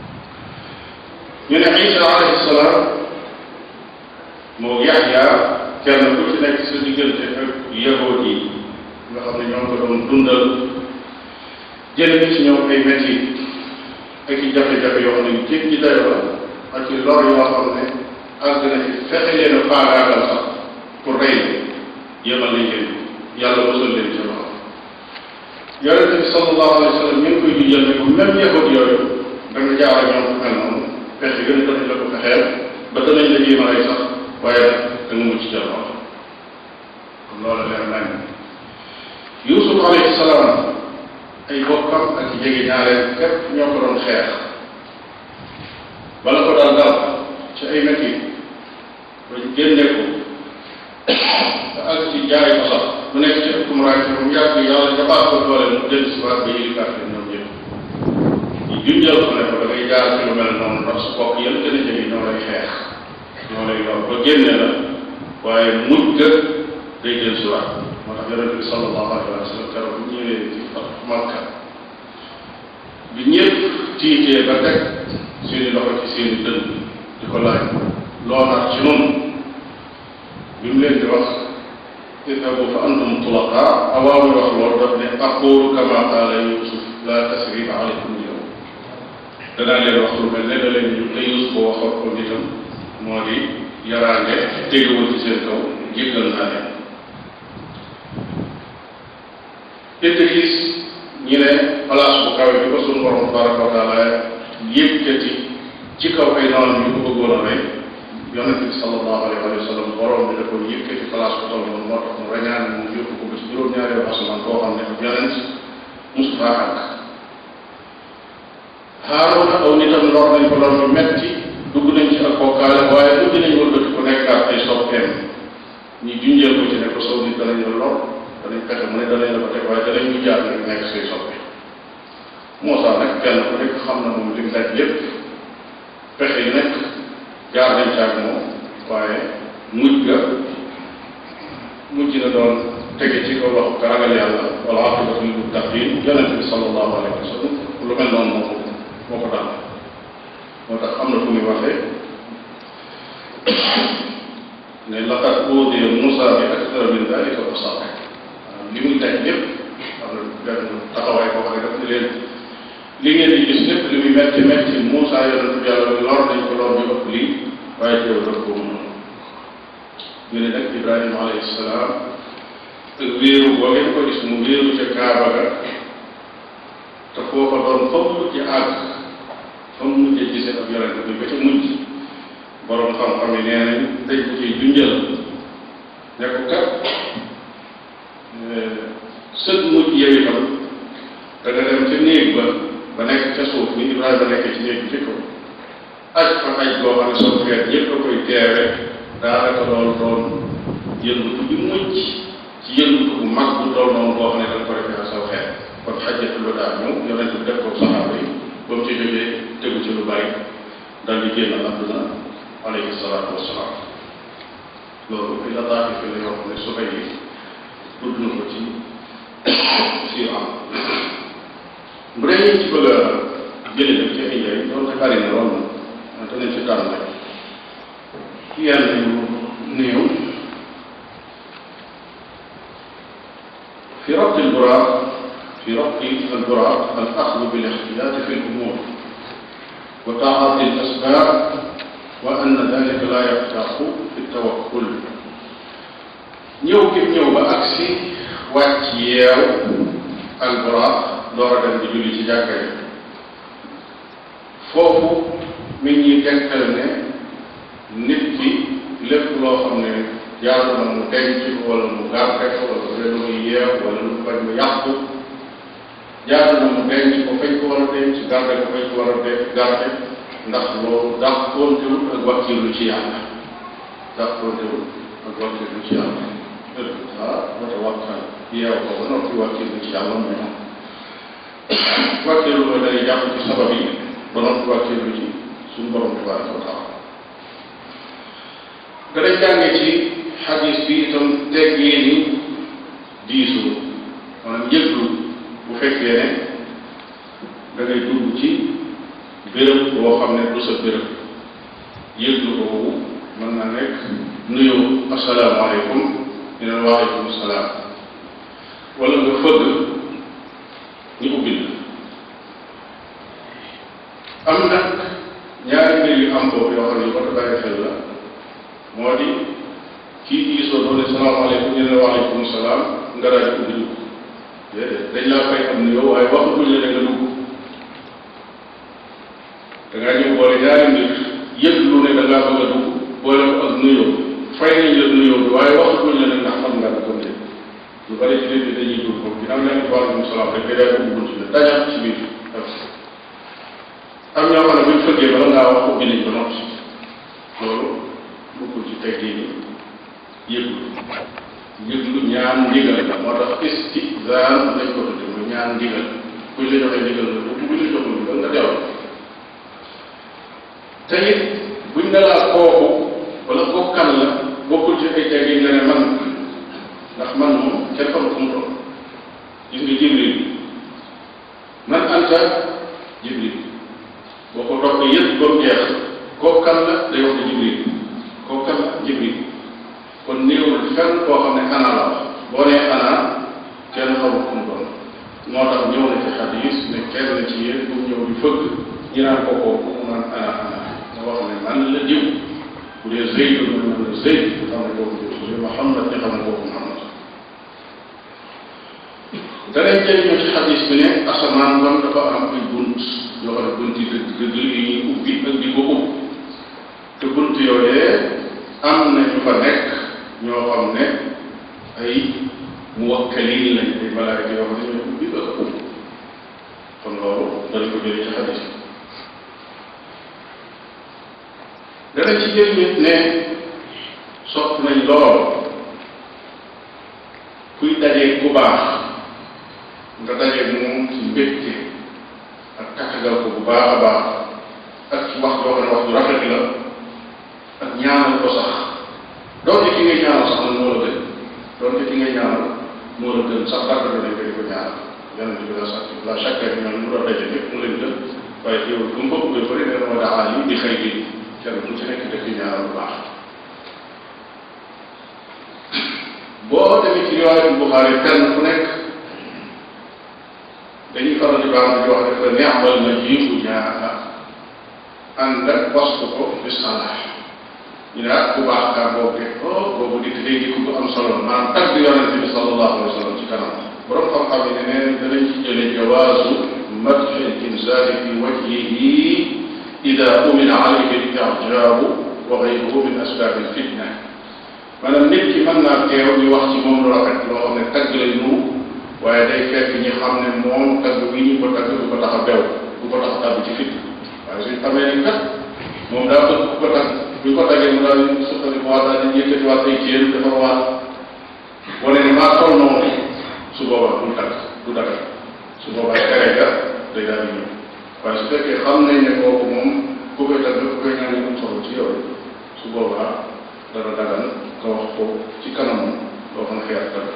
ñu ne Isa alayhi salaam moo Yaxya kenn ku ci nekk sa diggante ak yahood yi nga xam ne ñoo ko doon dundal jëlee ci ñoom ay métti ak i jafe-jafe yoo xam ne jéggi dayo la ak i lor yoo xam ne àgg na ci fexe leen a faagaagal sax pour rey yemal nañ leen yàlla mosal leen ci loxo yonente bi sallallahu alayhi wa sallam ñu ngi koy jujjal ne ko même yahood yooyu da nga jaar ak ñoom fu mel noonu pexe gën danañ la ko fexeel ba danañ la jéem a rey sax waaye nag da nga mucc ca loxo kon loolu leer nañ Yuusuf alayhi salaam ay bokkam ak jege ñaareel képp ñoo ko doon xeex bala ko daal dal ci ay métti bañ génne ko te ak ci jaay ko sax mu nekk ci ëpp muraay ci mu yàgg yàlla jabaat ko doole mu jël si waat ba yëli kàtt ñoom ñëpp ñu junjal ko ne ko da ngay jaar ci lu mel noonu ndax su bokk yëpp gën a jege ñoo lay xeex ñoo lay yor ba génne la waaye mujj ga day jël si waat moo tax yonente bi sallallahu alayhi wa sallam keroog bu ñëwee ci Makka bi ñëpp tiitee ba teg seeni loxo ci seeni dënn di ko laaj loo nar ci noonu bi mu leen di wax idhabu fa antum tulaqa awaa muy wax loolu daf ne aqulu kama qaala yusuf la tasriba alaykum yow danaa leen wax lu mel ne da leen ñu te yusuf boo waxoon ko nitam moo di yaraange tegewul ci seen kaw jéggal naa leen Idris ñi ne place bu kawe bi ko suñu borom tabaraka wa taala yëkkati ci kaw ay noonu ñu ko bëggoon a rey yonente bi sallallahu alayhi wa sallam borom bi da ko yëkkati place bu toll noonu moo tax mu rañaan mu yóbbu ko ba ci juróom-ñaareelu asamaan koo xam ne ab yonent musu faa àgg Haaruna aw nitam lor nañ ko lor ñu metti dugg nañ ci ak bokkaale waaye dugg nañ wëlbati ko nekkaat ay soppeem ñi junjeel ko ci ne ko sow nit danañ la lor danañ fexe mu ne danañ la ko teg waaye danañ ñu jaar nag nekk say soppe Moussa nag kenn ku nekk xam na moom li mu daj lépp pexe yi nekk jaar nañ caag moom waaye mujj ga mujj na doon tege ci kaw loxo ka ragal yàlla wala aqibatu lil muttaqin yonente bi sallallahu alayhi wa sallam lu mel noonu moo ko moo ko dal moo tax am na fu muy waxee ne laqad uudiya Moussa bi akthara min dalika fa sabara li muy daj lépp am na benn taxawaay boo xam ne daf ne leen li ngeen di gis lépp li muy metti metti Moussa yonent bi yàlla lor nañ ko lor bi ëpp lii waaye teew daf ko mën ñu ne nag Ibrahima alayhi salaam ak wéeru boo ngeen ko gis mu wéeru ca Kaaba ga te foofa doon fa mu mujj àgg fa mu mujj gisee ak yonent bi ba ca mujj borom xam-xam yi nee nañ dañ ko ciy junjal ne ko kat sët mujj yow itam da nga dem ca néeg ba ba nekk ca suuf ni Ibrahima nekk ci néeg bi ci kaw aj fa aj boo xam ne soo feet yëpp a koy teewe daanaka loolu doon yëngutu bi mujj ci yëngutu bu mag bu toll noonu boo xam ne dañ ko defee saw xeet kon xajjatul ba daal ñëw yonent bi def ko saxaaba yi ba mu ci jógee tegu ci lu bari dal di génn àdduna alayhi salaatu wasalaam loolu fi la daati fi la yoo xam ne su fay tudd na ko ci si am bu dee ñu ci bëgg a jële nag ci ay njëriñ loolu bari na lool na danañ ci tànn rek yenn yu néew في ربط البراق في ربط البراق الأخذ بالاحتياط في الأمور وتعاطي الأسباب وأن ذلك لا يفتح في التوكل ñëw gi ñëw ba agsi wàcc yeew alburaaq door a dem di julli ci jàkka yi foofu mi ñuy tegtal ne nit ki lépp loo xam ne jaadu na mu denc wala mu garde ko wala bu dee lu muy yeew wala lu bañ mu yàqu jaadu na mu denc ko fañ ko war a denc garde ko fañ ko war a de garde ndax loolu dàqoontewul ak wakkilu ci yàlla dàqoontewul ak wakkilu ci yàlla ah wata wakkal yeew ko ba noppi wakkilu ci yàlla mooy am wakkilu mooy day jàpp ci sabab yi ba noppi wakkilu ci suñu borom tabaraka wa taala dana jànge ci xadis bi itam teggee ni diisu maanaam yëglu bu fekkee ne da ngay dugg ci béréb boo xam ne du sa béréb yëglu boobu mën na nekk nuyu asalaamaaleykum ñu ne waaleykum salaam wala nga fëgg ñu ubbil am nag ñaari mbir yu am boobu yoo xam ne yu ko bàyyi xel la moo di kii diisoo doone salaamaaleykum ñu ne waaleykum salaam nga daal di ubbi dugg déedéet dañ laa fay am nuyoo waaye waxatuñ la ne nga dugg da ngaa ñëw boole ñaari mbir yëg lu ne da ngaa bëgg a dugg boole ko ak nuyoo fay nañ la nuyoo bi waaye waxatuñ la ne ndax xam nga ko comme lu bari ci nit ñi dañuy dugg foofu ginnaaw ne waaleykum salaam rek day ubbi bunt bi dajaat ci biir am ñoo xam ne buñ fëggee bala ngaa wax ubbi nañ ba noppi loolu bokkul ci teggee ni yëglu yëglu ñaan ndigal la moo tax istizaan lañ ko tudde mooy ñaan ndigal kuñ la joxee ndigal la bu buñ la joxul ndigal nga dellu te it buñ ne laa kooku wala bokkan la bokkul ci ay teggee nga ne man ndax man moom kenn xamul fu mu toll gis nga jibril man anta jibril boo ko toppee yëpp ba mu jeex kooku kan la day wax ne jibril kooku kan la jibril kon néewul fenn koo xam ne ana la wax boo nee ana kenn xamul fu mu doon moo tax ñëw na ci xadis ne kenn ci yéen bu ñëw di fëgg ñu naan ko kooku mu naan ana ana nga wax ne man la diw bu dee Zeyd mu naan la Zeyd xam ne kooku diw su dee Muhammad ñu xam ne kooku Muhammad danañ jëriñoo ci xadis bi ne asamaan kon dafa am ay bunt yoo xam ne bunt yi dëgg dëgg yi ñuy ubbi ak di ko ubbi te bunt yooyee am na ñu fa nekk ñoo xam ne ay muwakkalin lañ ay malaayka yoo xam ne ñoo ubbi ak ubbi kon loolu danañ ko jëlee ci xadis bi danañ ci jëriñu ne sopp nañ lool kuy dajee ku baax nga daje moom ci mbégte ak takkagal ko bu baax a baax ak ci wax joo xam ne wax ju rafet la ak ñaanal ko sax doonte ki ngay ñaanal sax nag moo la gën doonte ki ngay ñaanal moo la gën sax dàgg nañ ko di ko ñaanal yonente bi la sax la chaque année ñoom mu doon daje lépp mu leen gën waaye yow bu mu bëgg bëri nee na ma daa yi di xëy gi kenn ku ci nekk daf di ñaanal bu baax boo demee ci riwaayatul Buxaari kenn ku nekk dañuy faral di baax di wax ne fa neexal na jiibu ñaa ànd ak poste ko bi salaah ñu ne ah ku baax kaa boobu de oh boobu di day dikk bu am solo maanaam tagg yonente bi sallallahu alayhi wa sallam ci kanam borom xam-xam yi ne neen danañ ci jële jawaasu madxi l insaani fi wajhihi ida umina alayhi al ijaabu wa gayruhu min asbaabi fitna maanaam nit ki mën naa teew ñu wax ci moom lu rafet loo xam ne tagg lay nuru waaye day fekk ñi xam ne moom tagg bi ñu ko tagg du ko tax a bew du ko tax a tàbbi ci fitna waaye suñ xamee ni kat moom daa bëgg ku ko tagg bu ko taggee mu daal di suqali waat daal di yëkkatiwaat ay jéem defar waat wane ne maa toll noonu su boobaa du tagg du dagal su boobaa tere ga day daal di ñëw waaye su fekkee xam nañ ne kooku moom ku koy tagg ku koy ñaan am solo ci yow su boobaa dana dagal nga wax ko ci kanamam loo xam ne xeer tagg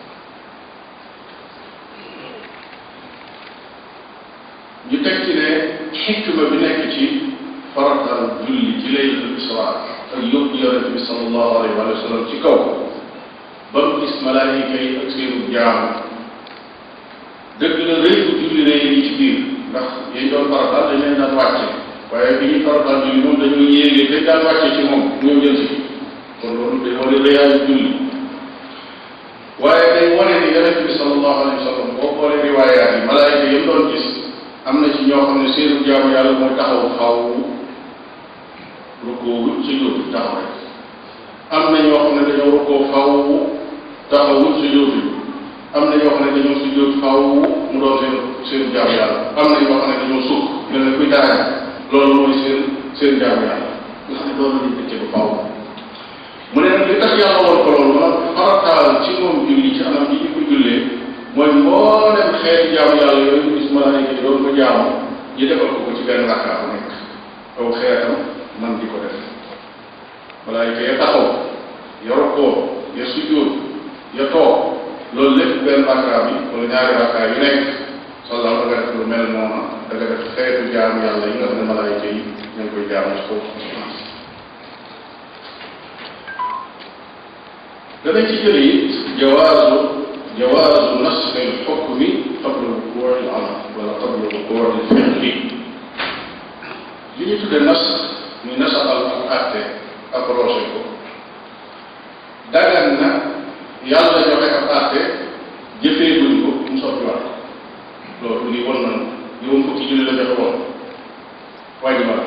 ñu teg ci ne xikma bi nekk ci faratal julli ci laylatul isra ak yóbbu yonente bi sallallahu alayhi wa sallam ci kaw ba mu gis malaayika yi ak seenu jaamu dëgg la rëy bu julli rëy yi ci biir ndax yañ doon faratal dañ leen daan wàcce waaye bi ñuy faratal julli moom dañoo yéegee dañ daan wàcce ci moom ñëw jël si kon loolu day wane rëyaayu julli waaye day wane ni yonente bi sallallahu alayhi wa sallam boo xoolee riwaayaat yi malaayika yi doon gis am na ci ñoo xam ne seenu jaamu yàlla mooy taxaw xaw rukkoo ci jóotu taxaw rek am na ñoo xam ne dañoo rukkoo faw taxawul su jóotu am na ñoo xam ne dañoo su jóot faw mu doon seen seen jaamu yàlla am na ñoo xam ne dañoo suuf mel ne kuy daara loolu mooy seen seen jaamu yàlla nga xam ne loolu lañu dëcce ba faw mu ne nag li tax yàlla woon ko loolu maanaam farataal ci moom julli ci anam yi ñu ko jullee mooy mboolem xeeti jaamu yàlla yooyu ñu gis malaayika yi doon ko jaamu ñu defal ko ko ci benn rakkaa bu nekk aw xeetam man di ko def malaayika ya taxaw ya rokkoo ya sujjóot ya toog loolu lépp benn rakkaa bi wala ñaari rakkaa yu nekk sallal da nga def lu mel noonu da nga def xeetu jaamu yàlla yi nga xam ne malaayika yi ñu ngi koy jaamu ci kaw danañ ci jële it jawaazu jawaazu nasxi alxukmi qabla wuquuci al amal wala qabla wuquuci alfi'li li ñu tudde nas muy nasaxal ak àtte approché ko dagan na yàlla joxe ab àtte jëfee duñ ko mu soppiwaat loolu ni won nañu ni woon fukki julli la joxe woon wàññi ma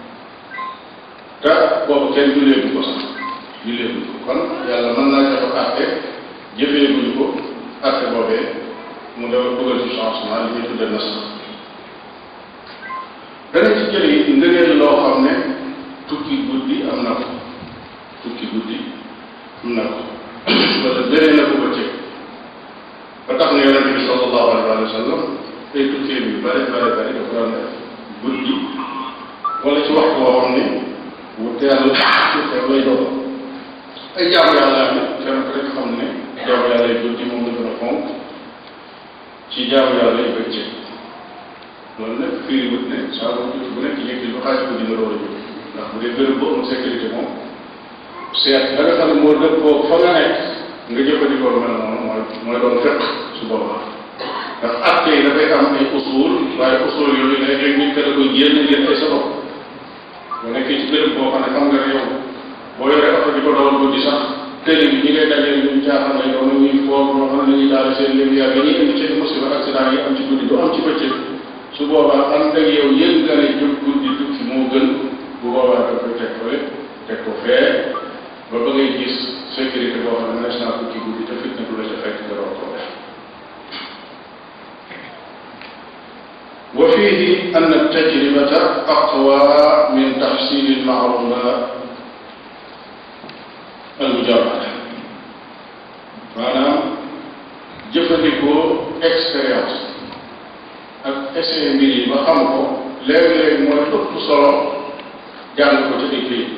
te boobu kenn julleeguñ ko sax julleeguñ ko kon yàlla mën naa joxe àtte jëfee duñ ko àtte boobee mu dafa dugal ci changement li ñuy tudde nas dana ci jële it ngëneel loo xam ne tukki guddi am na ko tukki guddi am na ko wala gënee na ko bëccëg ba tax na yonente bi sallallahu alayhi wa sallam ay tukkee yu bare bare bare dafa daan def guddi wala ci waxtu woo xam ne wu teel wu teel lay doon ay jaamu yàlla am kenn ku rek xam ne jaamu yàlla yi guddi moom la gën a fonk ci jaamu yàlla yi bëccëg loolu nag firi wut ne saa bu jot bu nekk yëkkil ba xaaj guddi nga door a jóg ndax bu dee bërëb boo am sécurité moom seet da nga xam ne moo dëppoo fa nga nekk nga jëfandikoo lu mel noonu mooy mooy doon fekk su boobaa ndax acte yi dafay am ay usul waaye usul yooyu léeg-léeg nit ka da koy génn ngeen ay sa bopp bu nekkee ci bërëb boo xam ne xam nga ne yow boo yoree oto di ko dawal guddi sax télé bi ñi ngay dajale ñu caaxaan lay doon ñuy foog ñoo xam ne dañuy daal seen lumière yi ñuy indi ci musiba accident yi am ci guddi du am ci bëccëg su boobaa ànd ak yow yëg nga ne jóg guddi tukki moo gën bu boobaa da koy teg fële teg ko fee ba ba ngay gis sécurité boo xam ne mënees naa tukki guddi te fitna du la ca fekk nga doon ko def wa fihi an tajribata aqwa min taxsil almaalumat almujarrada maanaam jëfandikoo expérience ak essayé mbir yi ba xam ko léeg-léeg mooy ëpp solo jàng ko ci écrit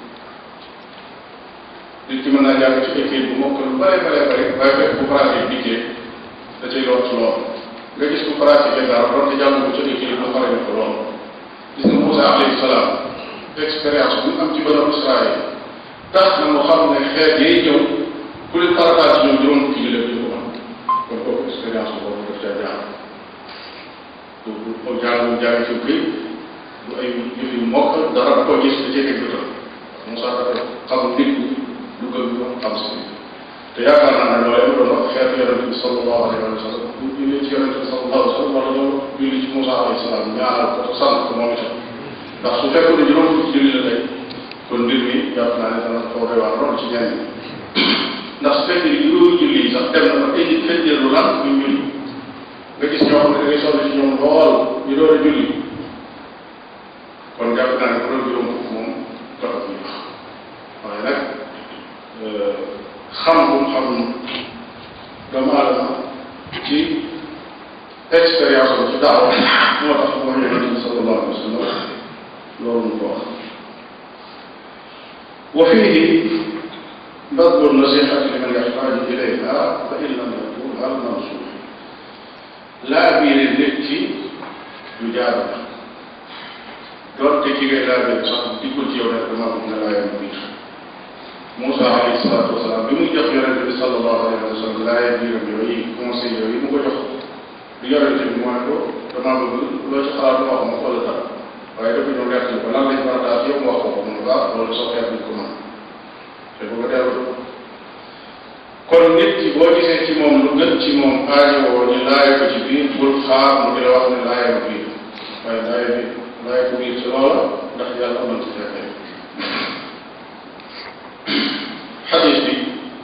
nit ki mën naa jàng ci écrit bu mokk lu bare bare bare waaye fekk bu pratique dikkee da cay lool ci lool nga gis ku pratiqué dara doon te jàng ko ci écrit bu pare ko lool gis nga Moussa alayhi salaam expérience bu am ci banu Israël tax na mu xam ne xeet yi ñëw ku leen farataal ci ñoom juróom fukki jullit ñu ko am kon kooku expérience boobu daf caa jaar du du ko jàng jàng ci këy du ay jëf yu mokk dara da ko gis da cee teg bëtam Moussa dafa xam nit ñi du gën ñu xam si te yaakaar naa ne loolu doon wax xeetu yonente bi sallallahu alayhi wa sallam bu julli ci yonente bi sallallahu alayhi wa sallam wala ñoo julli ci Moussa alayhi salaam ñaanal ko te sant ko moom itam ndax su fekkoon ne juróom fukki julli la tey kon mbir mi jàpp naa ne dana xaw doy waar lool ci ñenn ndax su fekkee juróomi julli yi sax dem na ba ay nit fekkee lu lan ñu julli nga gis ñoo xam ne da ngay sonn ci ñoom lool ñu door a julli kon jàpp naa ne bu doon juróom fukk moom taxat ñu wax waaye nag xam bu mu xam doomu aadama ci expérience am ci daaw moo tax moo ñu yonente bi sallallahu alayhi wa sallam loolu mu ko wax wa fihi badlu nasihati liman yaxtaaju ilayha fa in lam yakun al mansuux laa biire nit ci lu jaar la doonte ki ngay laa biire sax dikkul ci yow rek dama bëgg nga laayam biir Moussa alayhi salaatu wasalaam bi muy jox yonente bi sallallahu alayhi wa sallam laaya biiram yooyu conseil yooyu mu ko jox bi yonente bi mooy ko dama bëgg loo ci xalaat wax ma wala dara waaye dafa ñëw gerte ko lan lañ war a daal yow mu wax ko ko mun baax loolu soo xeet bi ko mën te bu ko dellu kon nit ki boo gisee ci moom lu gën ci moom aajo woo ñu laaya ko ci biir bul xaar mu di la wax ne laaya ko biir waaye laaya bi laaya ko biir ci loola ndax yàlla amal ci fekkee xadis bi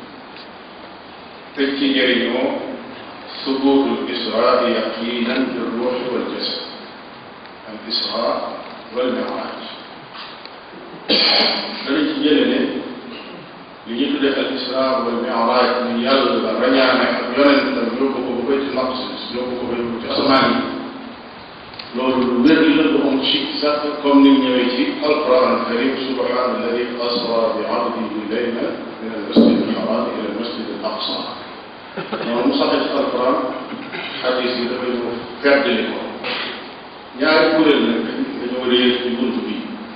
teg ci njëriñoo subuutul israa yaqinan bi ruuxi wal jasad al israa wal miraaj danañ ci jële ne li ñu tuddee al israa wal miraaj ni yàlla rañaane ak yonentam yóbbu ko ba bayti maqdis yóbbu ko ba yóbbu ci asamaan yi loolu lu wér la lu am ci sax comme ni ñëwee ci alquran karim subhana alladi asra bi abdihi layla min al masjid al haram ila al masjid al aqsa noonu mu saxee ci alquran xadis yi dafay mu feddali ko ñaari kuréel nag dañoo réer ci bunt bi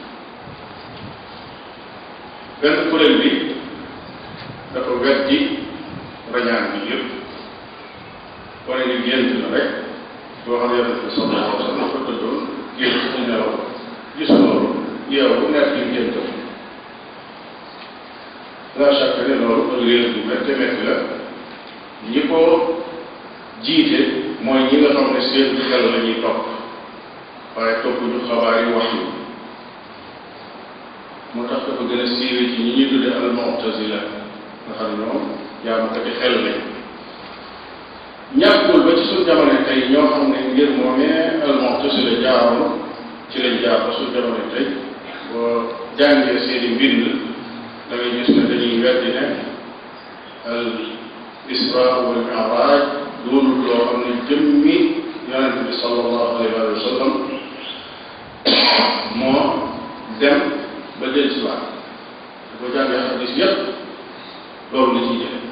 benn kuréel bi dafa weddi rañaan bi yëpp wane ni gént la rek boo xam ne yonente bi sallallahu alayhi wa sallam dafa tëddoon gént mu nelaw gis loolu yeew bu nekk li géntam la chaque ne loolu ak réer bu métti métti la ñi ko jiite mooy ñi nga xam ne seen xel la ñuy topp waaye topp ñu xabaar yi wax yi moo tax dafa gën a siiwe ci ñi ñuy tudde al mu'tazila nga xam ne ñoom jaamukati xel lañ ñàkkul ba ci suñ jamono tey ñoo xam ne ngir moomee al mu'tazila jaaroon ci lañ jaar ba suñ jamono tey boo jàngee seeni mbind da ngay gis ne dañuy weddi ne al isra wal mi'raj doonul loo xam ne jëmmi yonente bi sallallahu alayhi wa sallam moo dem ba del si waat da ko jàngee xadis yépp loolu la ciy jële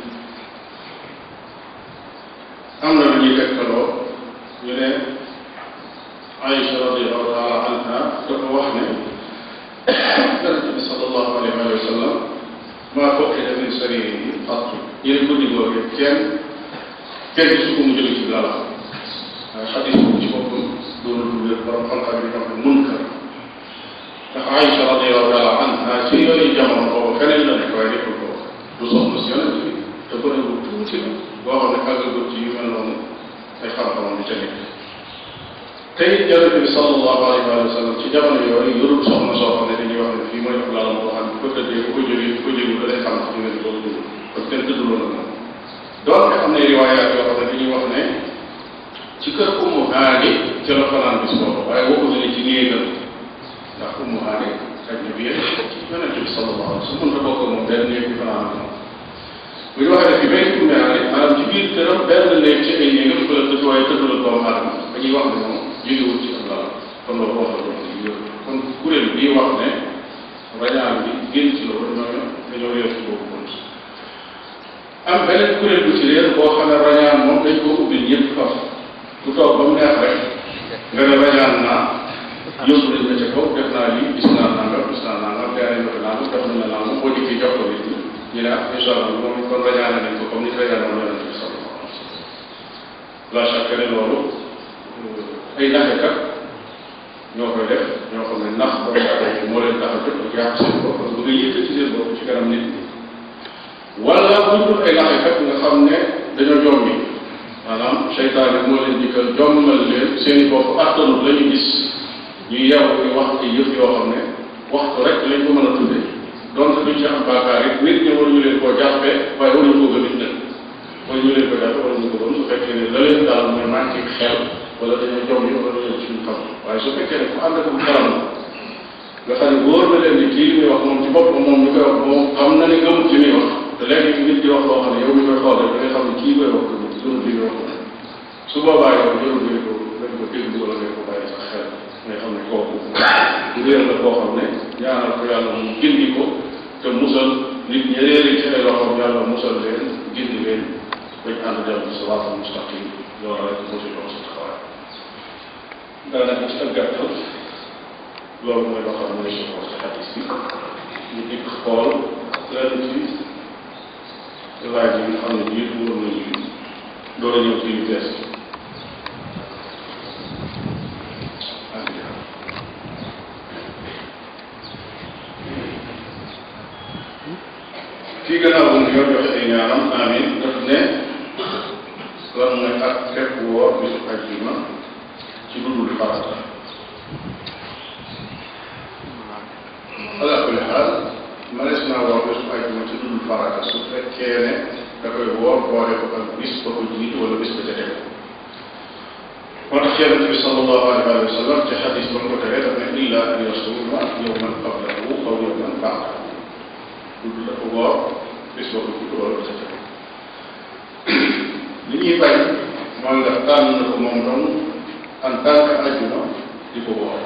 am na lu ñuy tegtaloo ñu ne Aïcha radiallahu taala anha dafa wax ne yonente bi sallallahu alayhi wa sallam maa fokkee min saririhi xat yéen guddi googu kenn kenn su ko mu jóge ci lala waaye xadis boobu ci boppam doonul lu wér borom xam-xam yi ñoo xam munkar ndax Aïcha radiallahu taala anha ci yooyu jamono boobu feneen la nekk waaye nekkul ko du soxna si yonente bi te ko ne bu tuuti la boo xam ne àggagut ci yu mel noonu ay xam-xamam di ca nekk tey yonente bi sallallahu alayhi wa sallam ci jamono yooyu yorul soxna soo xam ne dañuy wax ne fii mooy ab laalam boo xam ne ko tëddee bu ko jógee bu ko jógee da lay xam xam ngeen loolu dund kon kenn tëdduloon ak moom donc am na riwaayaat yoo xam ne dañuy wax ne ci kër Ummu Haani ci la fanaan bis boobu waaye waxuñu ne ci néegam ndax Ummu Haani xaj na bi ci yonente bi sallallahu alayhi wa sallam mën na bokk moom benn néeg bi fanaan ak moom bu ñu waxee ne fi bay Ummu Haani maanaam ci biir këram benn néeg ci ay néegam fa la tëdd waaye tëddul ak doomu aadama dañuy wax ne moom jógewul ci ab lal kon loolu wax la doon kon kuréel bii wax ne rañaan bi génn ci loolu ñooñu dañoo réer ci boobu bunt am beneen kuréel bu ci réer boo xam ne rañaan moom dañ koo ubbil ñëpp faf ku toog ba mu neex rek nga ne rañaan naa yóbbu nañ la ca kaw def naa lii gis naa nangam gis naa nangam gaa nañ ko nangam def nañ la nangam boo dikkee jox ko nit ñi ñu ne ah incha allah moom kon rañaane nañ ko comme ni rañaan moom yonente bi sallallahu alayhi wa sallam la chaque ne loolu ay naxekat ñoo koy def ñoo xam ne nax doomu aadama yi moo leen tax a jóg ak yàq seen bopp ak bëgg a yëkkati seen bopp ci kanam nit ñi wala bu ñu dul ay naxekat nga xam ne dañoo jommi maanaam seytaane moo leen dikkal jommal leen seen i bopp attanut la ñu gis ñu yeewu di wax ay yëf yoo xam ne waxtu rek lañ ko mën a tuddee donte duñ ci am baakaar it nit ñi waruñu leen koo jàppee waaye waruñu ko gëm it nag waruñu leen ko jàppee waruñu ko gëm su fekkee ne la leen daal mooy manqué xel wala dañoo jom yi wala dañoo suñu xam waaye su fekkee ne ku ànd ak xelam nga xam ne wóor na leen ni kii li muy wax moom ci boppam moom mi koy wax moom xam na ne gëmut li muy wax te léegi nit di wax loo xam ne yow mi koy xool rek da ngay xam ne kii koy wax gëmut gëmut li muy wax su boobaa yow jarul nga ko nga ko déglu wala nga ko bàyyi sax xel ngay xam ne kooku réer la koo xam ne ñaanal ko yàlla mu gindi ko te musal nit ñi réer ci ay loxoom yàlla musal leen gindi leen bañ ànd dem ci siraatal mustaqim loolu rek moo ci doon sa taxawaay daanaka ci ak gàttal loolu mooy loo xam ne mooy suñu wax ci xadis bi ñu dikk xool lenn ci laaj yi nga xam ne jiitu woon nañu door a ñëw ci yu bees kii gannaaw bu ñoo joxe ay ñaanam amin daf ne lan mooy ak fekk woor bisu ajjuma ci dudul farata ala kulli xaal manees naa woor bisu ajjuma ci dudul farata su fekkee ne da koy woor boole ko ak bis ba ko jiitu wala bis ba ca tegu moo tax yonent bi sallallahu alayhi wa sallam ci xadis ba mu ko tegee daf ne illa an yasuma yowman qablahu aw yowman baadahu dudd dafa woor bis ba ko jiitu wala ba ca tegu li ñuy bañ mooy nga tànn na ko moom dong en tant que ajjuma di ko woor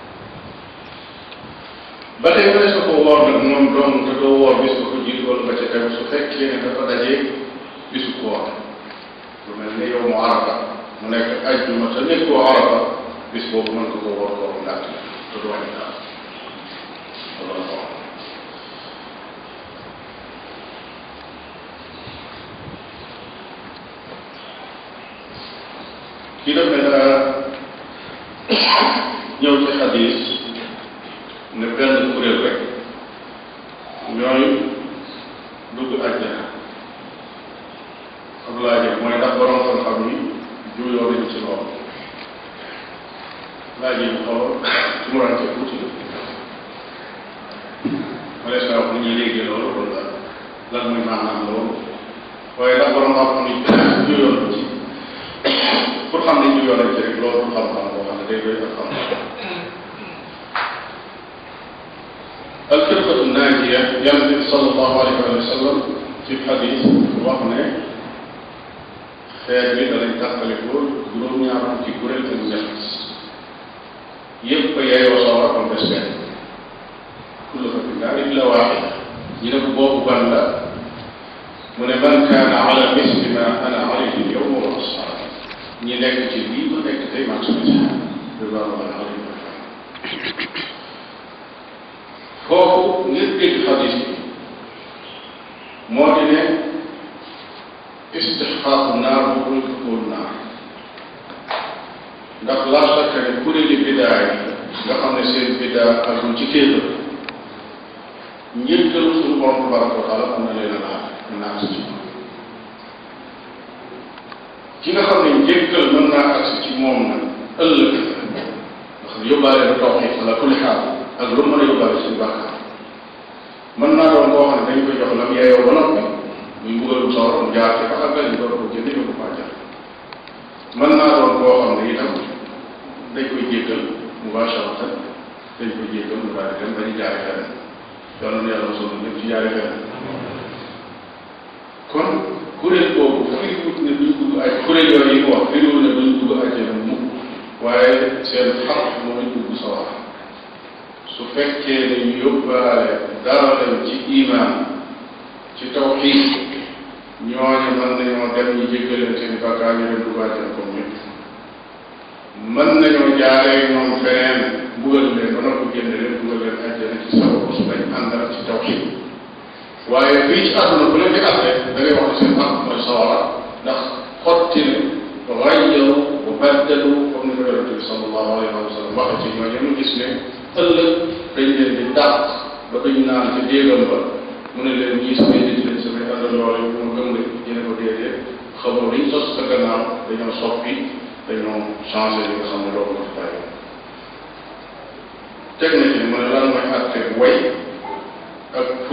ba tey mënees na ko woor nag moom dong te doo woor bis ba ko jiitu wala ba ca tegu su fekkee ne dafa dajee bisu koor lu mel ne yow mu arafa mu nekk ajjuma te nekkoo arafa bis boobu mën nga ko woor kooru ngàtt te du wàññi dara loolu la ko kii def ne daa ñëw ci xadis ne benn kuréel rek ñooy dugg àjjana ab laajam mooy ndax borom xam-xam yi juyoo nañ ci loolu laaj yi mu xaw a tumurante tuuti ma lees naa wax ni ñuy léegi loolu wala lan muy maanaam loolu waaye ndax borom xam-xam yi juyoo nañ ci pour xam ne juyoo nañ ci rek loolu du xam-xam boo xam ne day doy ak xam-xam alfirqatu naajiya yonent bi sallallahu alayhi wa sallam ci xadis wax ne xeet bi danañ tàqalikoo juróom-ñaar fukki kuréel ak ñett yépp a yeyoo sawar am des benn kullu fa fi naar illa waaxid ñu ne ko boobu ban la mu ne man kaana ala misli ma ana alayhi yowma wa asxaabi ñi nekk ci lii ma nekk tey man sama ci ridwanullahi alayhi wa foofu ngir dégg xadis bi moo di ne istixqaaqu naar bu koy duggoon naar ndax la sakka ne kuréeli bidaa yi nga xam ne seen bidaa agul ci kéefër njëkkalu suñu borom tabaraka wa taala am na leen a laaj naa agsi ci moom ki nga xam ne njëkkal mën naa agsi ci moom nag ëllëg ndax yóbbaale na tawxiid ala kulli xaal ak lu mën a yóbbaale suñu bàkkaar mën naa doon koo xam ne dañ koy jox lam yeeyoo ba noppi muy mbugalum sawar mu jaar ci ba àggal ñu door ko jënd yóbbu ko àjjal mën naa doon koo xam ne itam dañ koy jéggal mubasharatan dañ koy jéggal mu daal di dem dañu jaare feneen yàlla na yàlla mosul ñëpp ci jaare feneen kon kuréel boobu firiwut ne duñ dugg aj kuréel yooyu yi mu wax firiwut ne duñ dugg àjjana mukk waaye seen xaq mooy dugg sawar su fekkee ne ñu yóbbaale dara lañ ci iman ci tawxiid ñooñu mën nañoo dem ñu jéggaleen seen bakkaar ñu dem dugg àjjana comme ñëpp mën nañoo jaaree ñoom feneen mbugal leen ba noppi génne leen dugal leen àjjana ci sababu su lañ àndal ci tawxiid waaye fii ci àdduna bu leen di àtte da ngay wax ne seen àq mooy sawara ndax xotti ne rayyaru wa baddalu comme ni ko yonente bi sallallahu alayhi wa sallam waxe ci ñoo ñu gis ne ëllëg dañ leen di dàq ba duñ naan ci déegam ba mu ne leen ñii samay nit lañ samay àndandoo lañ mu gëm nga ñu ne ko déedéet xamoo liñ sos sa gannaaw dañoo soppi dañoo changé li nga xam ne loolu la fi bàyyi teg na ci mu ne lan mooy àtte way ak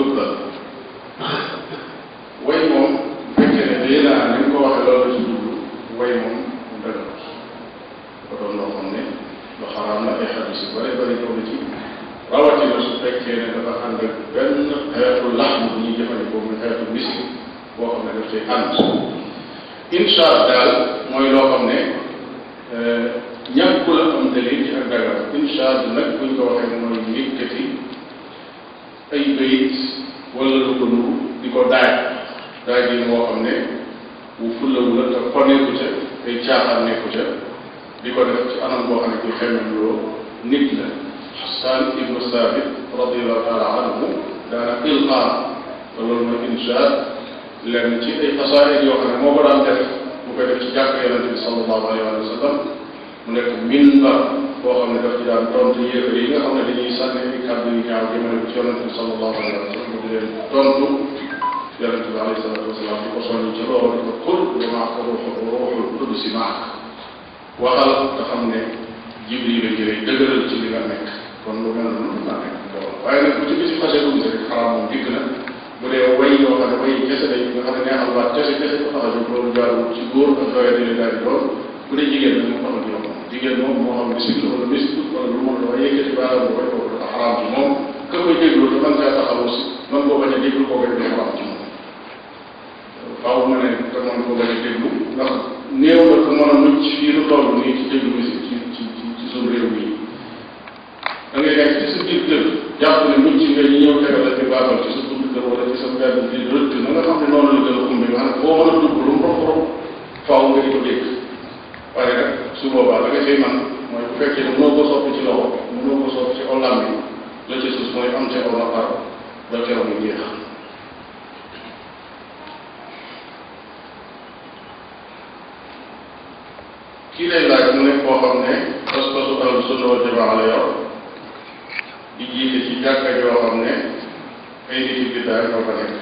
yu bëri bëri ñëw na ci rawatina su fekkee ne dafa ànd ak benn xeetu laxm bu ñuy jëfandikoo muy xeetu miski boo xam ne daf cay ànd insha daal mooy loo xam ne ñàkkul am dalil ci ak dagar insha nag buñ ko waxee mooy yëkkati ay bayit wala lu ko nuru di ko daaj daaj yi moo xam ne bu fullawu la te xoneeku ca ay caaxaan nekku ca di ko def ci anam boo xam ne kuy xemmem loo nit la xasaan ibnu saabit radiallahu taala anhu daana ilqaa te loolu mooy insha lenn ci ay xasaayid yoo xam ne moo ko daan def mu koy def ci jàkk yonente bi sallallahu alayhi wa sallam mu nekk minbar boo xam ne daf ci daan tontu yéefar yi nga xam ne dañuy sànni ay kàddu yu ñaaw jëmale ko ci yonente bi sallallahu alayhi wa sallam mu di leen tontu yonente bi alayhi salatu wasalaam di ko soññi ci loolu di ko qul wa maaka ruuxu ruuxul qudsi maak waxal nga xam ne jibril la jëlee dëgëral ci li nga nekk kon lu mel noonu naa nekk loolu waaye nag bu ci bisi xase dugg rek xaraam moom dikk na bu dee way yoo xam ne way kese lañ nga xam ne neexal baat kese kese ko tax a jóg loolu jaarul ci góor ak doye di daal di doon bu dee jigéen nag mu tax a jóg jigéen moom moo xam bisik la wala bisik wala lu mën la waaye yëkkati baaraam bu koy kooku dafa xaraam ci moom ka koy déglu te man caa taxaw aussi man koo bañ a déglu koo koy dafa xaraam ci moom faaw nga ne te man koo bañ a déglu ndax néew la ko mën a mucc fii lu toll nii ci déglu musique ci ci ci ci suñu réew mi da ngay nekk ci sa biir kër jàpp ne mucc nga ñu ñëw tegal la ci baaxal ci sa buntu kër wala ci sa mbedd di rëdd na nga xam ne noonu la gën a xumbi nga xam ne foo mën a dugg lu mu rof rof faaw nga di ko dégg waaye nag su boobaa la nga cay man mooy bu fekkee ne mënoo ko soppi ci loxo mënoo ko soppi ci olam bi la ci suuf mooy am ca aw naqar ba teew mu jeex kii lay laaj mu ne koo xam ne pas-pasu ahlu sunna wal jamaa la yor di jiite ci jàkka joo xam ne ay nit yu biddaa ñoo fa nekk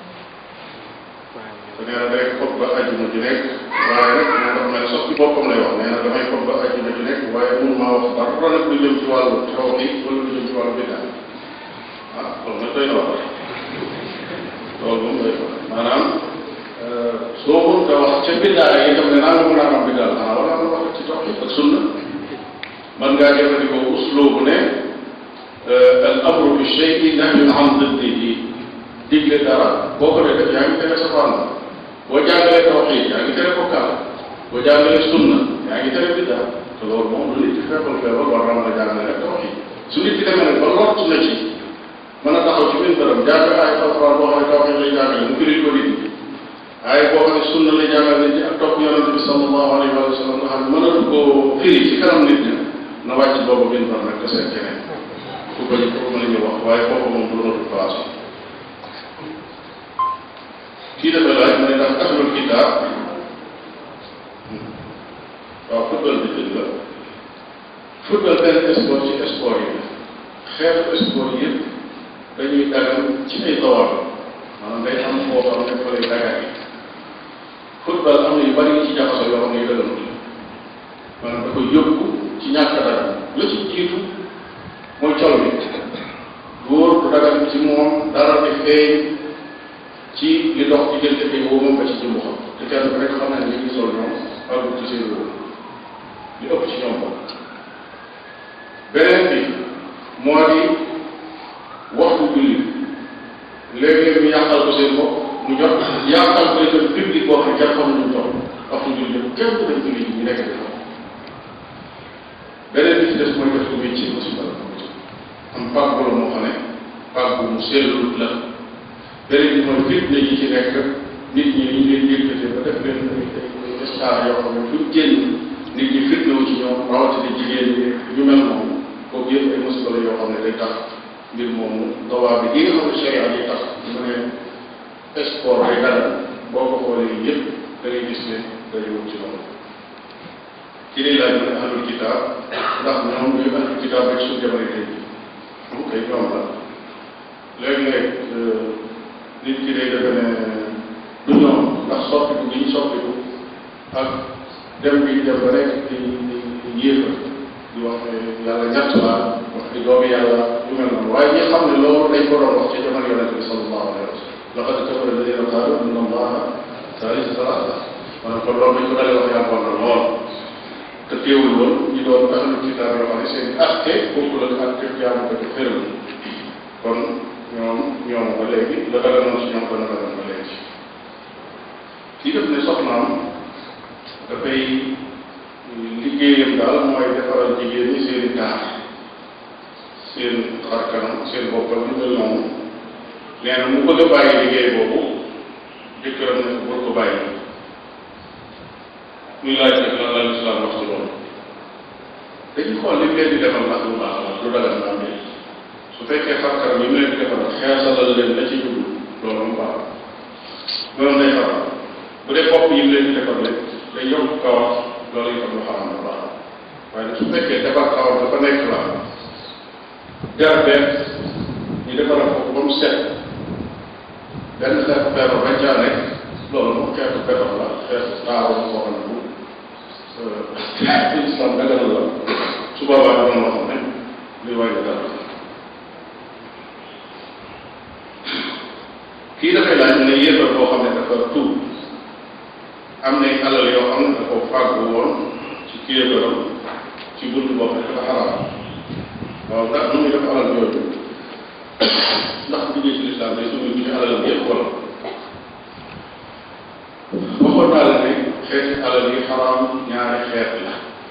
te nee na day xob ba ajjuma ji nekk waaye nag moo tax mel sax ci boppam lay wax nee na damay xob ba ajjuma ji nekk waaye mënu maa wax dara nag lu jëm ci wàllu tawxiid wala lu jëm ci wàllu biddaa ah loolu nag doy na wax loolu moom doy na maanaam soo mënut a wax ca biddaa yi itam ne naa nga mën a am biddaa la xanaa wala nga wax ci tawxiid ak sunna mën ngaa jëfandikoo usloobu ne al amru bi shay'in nahyun an diddihi digle dara boo ko dee def yaa ngi tere safaan boo jàngalee tawxiid yaa ngi tere bokkaal boo jàngalee sunna yaa ngi tere biddaa te loolu moom lu nit ki fekkul feebar war naa mën a jàngale tawxiid su nit ki demee nag ba lott na ci mën a taxaw ci benn bërëb jàng ay alxuraan boo xam ne tawxiid lay jàngale mu firi ko nit ñi waaye boo xam ne sunna lay jàngale nit ñi ak topp yonente bi sallallahu alayhi wa sallam nga xam ne mënatu koo firi ci kanam nit ñi na wàcc boobu benn bër nag te seet keneen ku ko ñu ko mën a ñu wax waaye foofu moom du loolu place kii dafa laaj mu ne ndax ahlul kitaab waaw football bi dëgg la football benn sport ci sport yi xeetu sport yëpp dañuy dagan ci ay tawar maanaam day am foo xam ne fa lay dagan yi football am na yu bari ci jaxasoo yoo xam ne yu daganut maanaam da koy yóbbu ci ñàkk dagan la ci jiitu mooy col bi góor du dagan ci moom dara di feeñ ci li dox diggante bi wóomam ba ci jëmmu xam te kenn ku nekk xam na ne li ñu sol ñoom àggul ci seen wóom li ëpp ci ñoom bokk beneen bi moo di waxtu julli léeg-léeg ñu yàqal ko seen bopp mu jot yàqal ko itam public boo xam ne kenn xamul ñu toll waxtu julli yëpp kenn du dem julli ñu nekk di xam beneen bi ci des mooy def ko métier musiba la am pàgg la moo xam ne pàgg mu sellut la beneen bi mooy fitna yi ci nekk nit ñi ñu leen yëkkatee ba def leen ay ay star yoo xam ne fu génn nit ñi fitna wu ci ñoom rawatina jigéen ñi ñu mel moom kooku yëpp ay musiba la yoo xam ne day tax mbir moomu dawaa bi gi nga xam ne sharia yi tax mu ne sport day dara boo ko xoolee yëpp da ngay gis ne day wut ci loolu ki lay laaj mu ne ahlul kitaab ndax ñoom ñooy ahlul kitaab rek suñu jamono tey mu koy ñoom la léeg-léeg nit ki day defe ne du ñoom ndax soppiku gi ñu soppiku ak dem bi dem ba nekk di di yéefa di wax ne yàlla ñett la wax di doomi yàlla yu mel noonu waaye ñi xam ne loolu dañ ko doon wax ci jamono yonente bi sallallahu alayhi wa sallam laqad kafara alladina qaalu inna allaha thalithu thalatha maanaam kon loolu dañ ko dalee wax yàggoon na lool te teewul woon ñu doon ahlu kitaab yoo xam ne seen atte bokkul ak atte jaamu ko ci xërëm kon ñoom ñoom ba léegi la dara noonu si ñoom dana dara ba léegi kii def ne soxnaam dafay liggéeyam daal mooy defaral jigéen ñi seen i taar seen xar kanam seen boppam ñu mel noonu nee na mu bëgg a bàyyi liggéey boobu jëkkëram ne ko ko bàyyi muy laaj rek lan la lislaam wax ci loolu dañuy xool li mu leen di defal ndax lu baax la lu dagal na am su fekkee xar kanam yi mu leen di defal xeesalal leen la ci jublu loolu mu baax loolu day xaram bu dee bopp yi mu leen di defal rek day yokk kawar loolu itam lu xaram la baax waaye nag su fekkee defar kawar dafa nekk la jar benn ñu defaral ko ba mu set benn xeetu feebar bañ caa nekk loolu moom xeetu feebar la xeetu taaru boo xam ne bu islam daganal la su boobaa doon loo xam ne luy wàññi dara kii dafay laaj ne yéefar boo xam ne dafa tuub am nay alal yoo xam ne da ko fàggu woon ci kéebaram ci bunt boo xam ne dafa xaraam waaw ndax nu muy def alal yooyu ndax duggee ci lislaam day dugg ci alalam yëpp wala waxoon naa la ne xeeti alal yi xaraam ñaari xeet la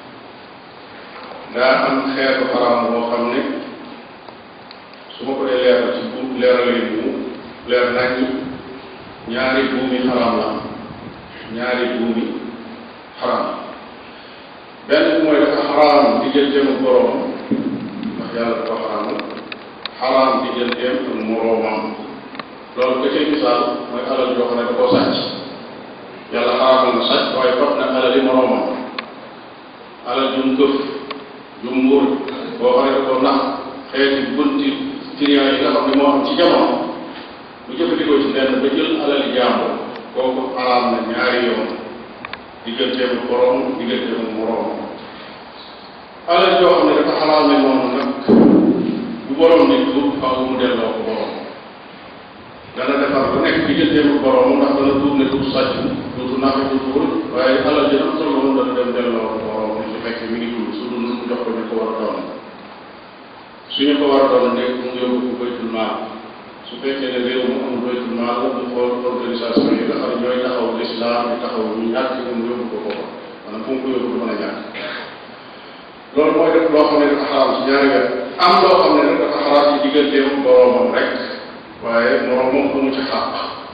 daa am xeetu xaraam boo xam ne su ma ko dee leeral ci bu leeralee bu leer nañ ñaari buumi xaraam la ñaari buumi xaraam benn bi mooy dafa xaraam digganteem ak boroom ndax yàlla dafa xaraamal xaraam digganteem ak moroomam loolu ka cay misaal mooy alal joo xam ne da koo sàcc yàlla xaraamal na sàcc waaye fab na alali moroomam alal jum këf jum mbur boo xam ne da koo nax xeeti bunti client yi nga xam ne moo am ci jamono bu jëfandikoo ci lenn ba jël alali jàmbur kooku xaraam na ñaari yoon digganteem ak boroom digganteem ak moroom alal joo xam ne dafa xaraam ne noonu nag bu boroom di tuub faaw mu delloo ko boroom dana defar lu nekk digganteem ak boroom ndax dana tuub ne tuub sàcc duutu naxe du tuur waaye alal ji nag tolloon dana dem delloo ko boroom ni su fekkee mi ngi dund su dund mu jox ko ñu ko war a doon suñu ko war a doon nekk mu yóbbu ko baytul maal su fekkee ne réew mu amul baytul maal mu xool organisation yi nga xam ne ñooy taxaw l'islam di taxaw ñu ñàkk mu yóbbu ko foofa maanaam fu mu ko yóbbu du mën a ñàkk loolu mooy def loo xam ne dafa xaraam ci ñaari wet am loo xam ne nag dafa xaraam ci digganteem boroomam rek waaye moroomam amu ci xàq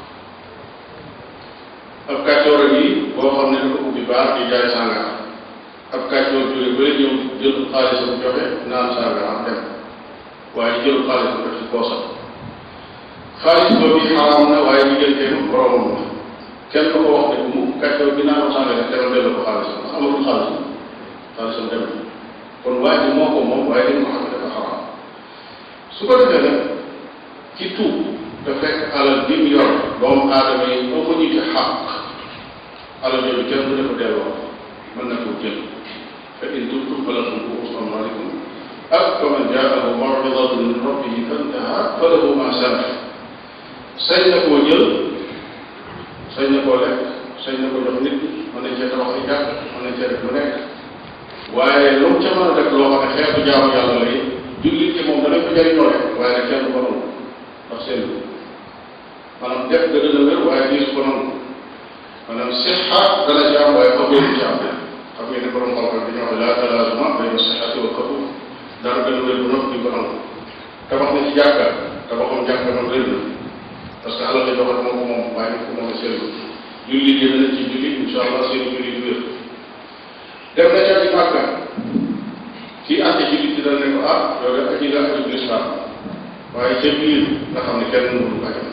ab kàccoor yi boo xam ne dafa ubbi baax di jaay sàngara ab kàccoor jóge ba ñëw jël xaalisam joxe naan sàngara dem waaye jël xaalisam def ci poosam xaalis boobu xaraam na waaye digganteem boroomam la kenn ko wax ne bu mu kàccoor bi naan sàngara demal delloo ko xaalisam ndax amatul xaalisam xaalisam dem kon waa ji moo ko moom waaye dañ ko xam ne dafa xaraam su ko defee nag ci tuub te fekk alal bi mu yor doomu aadama yi boo ko ñu ci xàq alal yooyu kenn du dafa delloo mën na koo jël fa in tubtum falakum ruusu amwaalikum ak fa man jaahu maw'idatun min rabbihi fantaha falahu ma salaf sañ na koo jël sañ na koo lekk sañ na ko jox nit mën nañ cee tabax ay jàkk mën nañ cee def lu nekk waaye lu mu ca mën a def loo xam ne xeetu jaamu yàlla lay jullit ci moom danañ ko jëriñoo rek waaye nag kenn du ko nangu ndax seen maanaam def ga dana wér waaye diis ko nangu maanaam sixa dana ci am waaye xabeeru ci am xam ngeen ne borom xam-xam bi ñu wax laa talaazuma bayna sixati wa xabul dara gën a wér bu noppi di ko nangu tabax na ci jàkka tabaxam jàkka nag wér na parce que alal la joxe moo ko moom waaye ko moom seen jullit yi dana ci jullit incha allah seen jullit wér dem na ca ci màkka kii àtte ci bitti dana ne ko ah yow de aji nga aju lislaam waaye ca biir nga xam ne kenn mënul ko ajam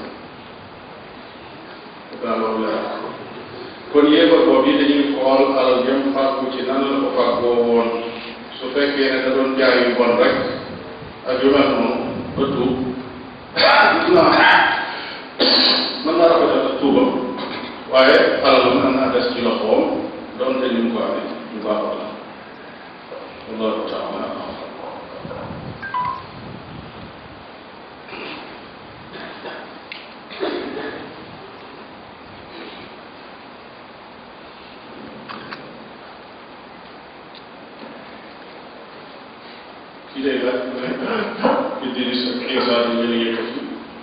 def naa loolu leer kon yéefar boobu yi dañuy xool alal jëm fàggu ci nan la ko fàggoo woon su fekkee ne da doon jaay yu bon rek ak yu mel noonu ba tuub naa mën naa rafetal ak tuubam waaye alal mën naa des ci loxoom doonte ni mu ko amee bu baax la wallahu taala Idris ak Isa di leen yëkkati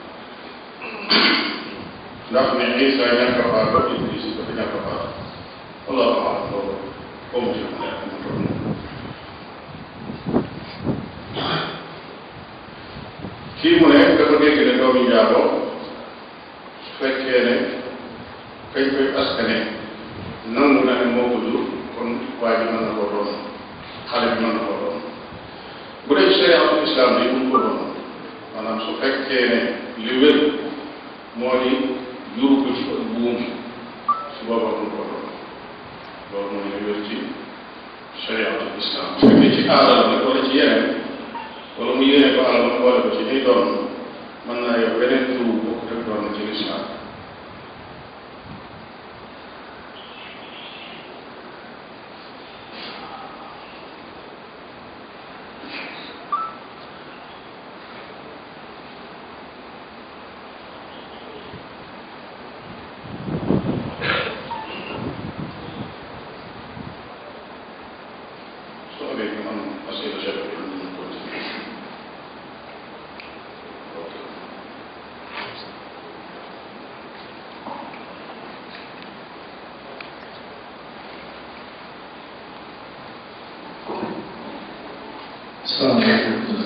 ndax ne Isa ñàkk a faatu Idris dafa ñàkk a faatu wallahu aalam loolu comme ci mu nekk mu toll kii mu ne dafa dégg ne doomi njaaboo su fekkee ne kañ koy askane nangu na ne moo ko jur kon waa ji mën na koo doon xale bi mën na koo doon bu dee shariatul islam bi mun ko doon maanaam su fekkee ne li wér moo di juru ko ci ak buum su boobaa mun koo doon loolu mooy li wér ci shariatul islam su fekkee ci aadal nag wala ci yeneen wala mu yéene ko alal ma boole ko ci ay doon mën naa yor beneen tur bu bokk rek doon na ci lislaam su amee ñu am asila chef bi ñu continuer salaamaaleykum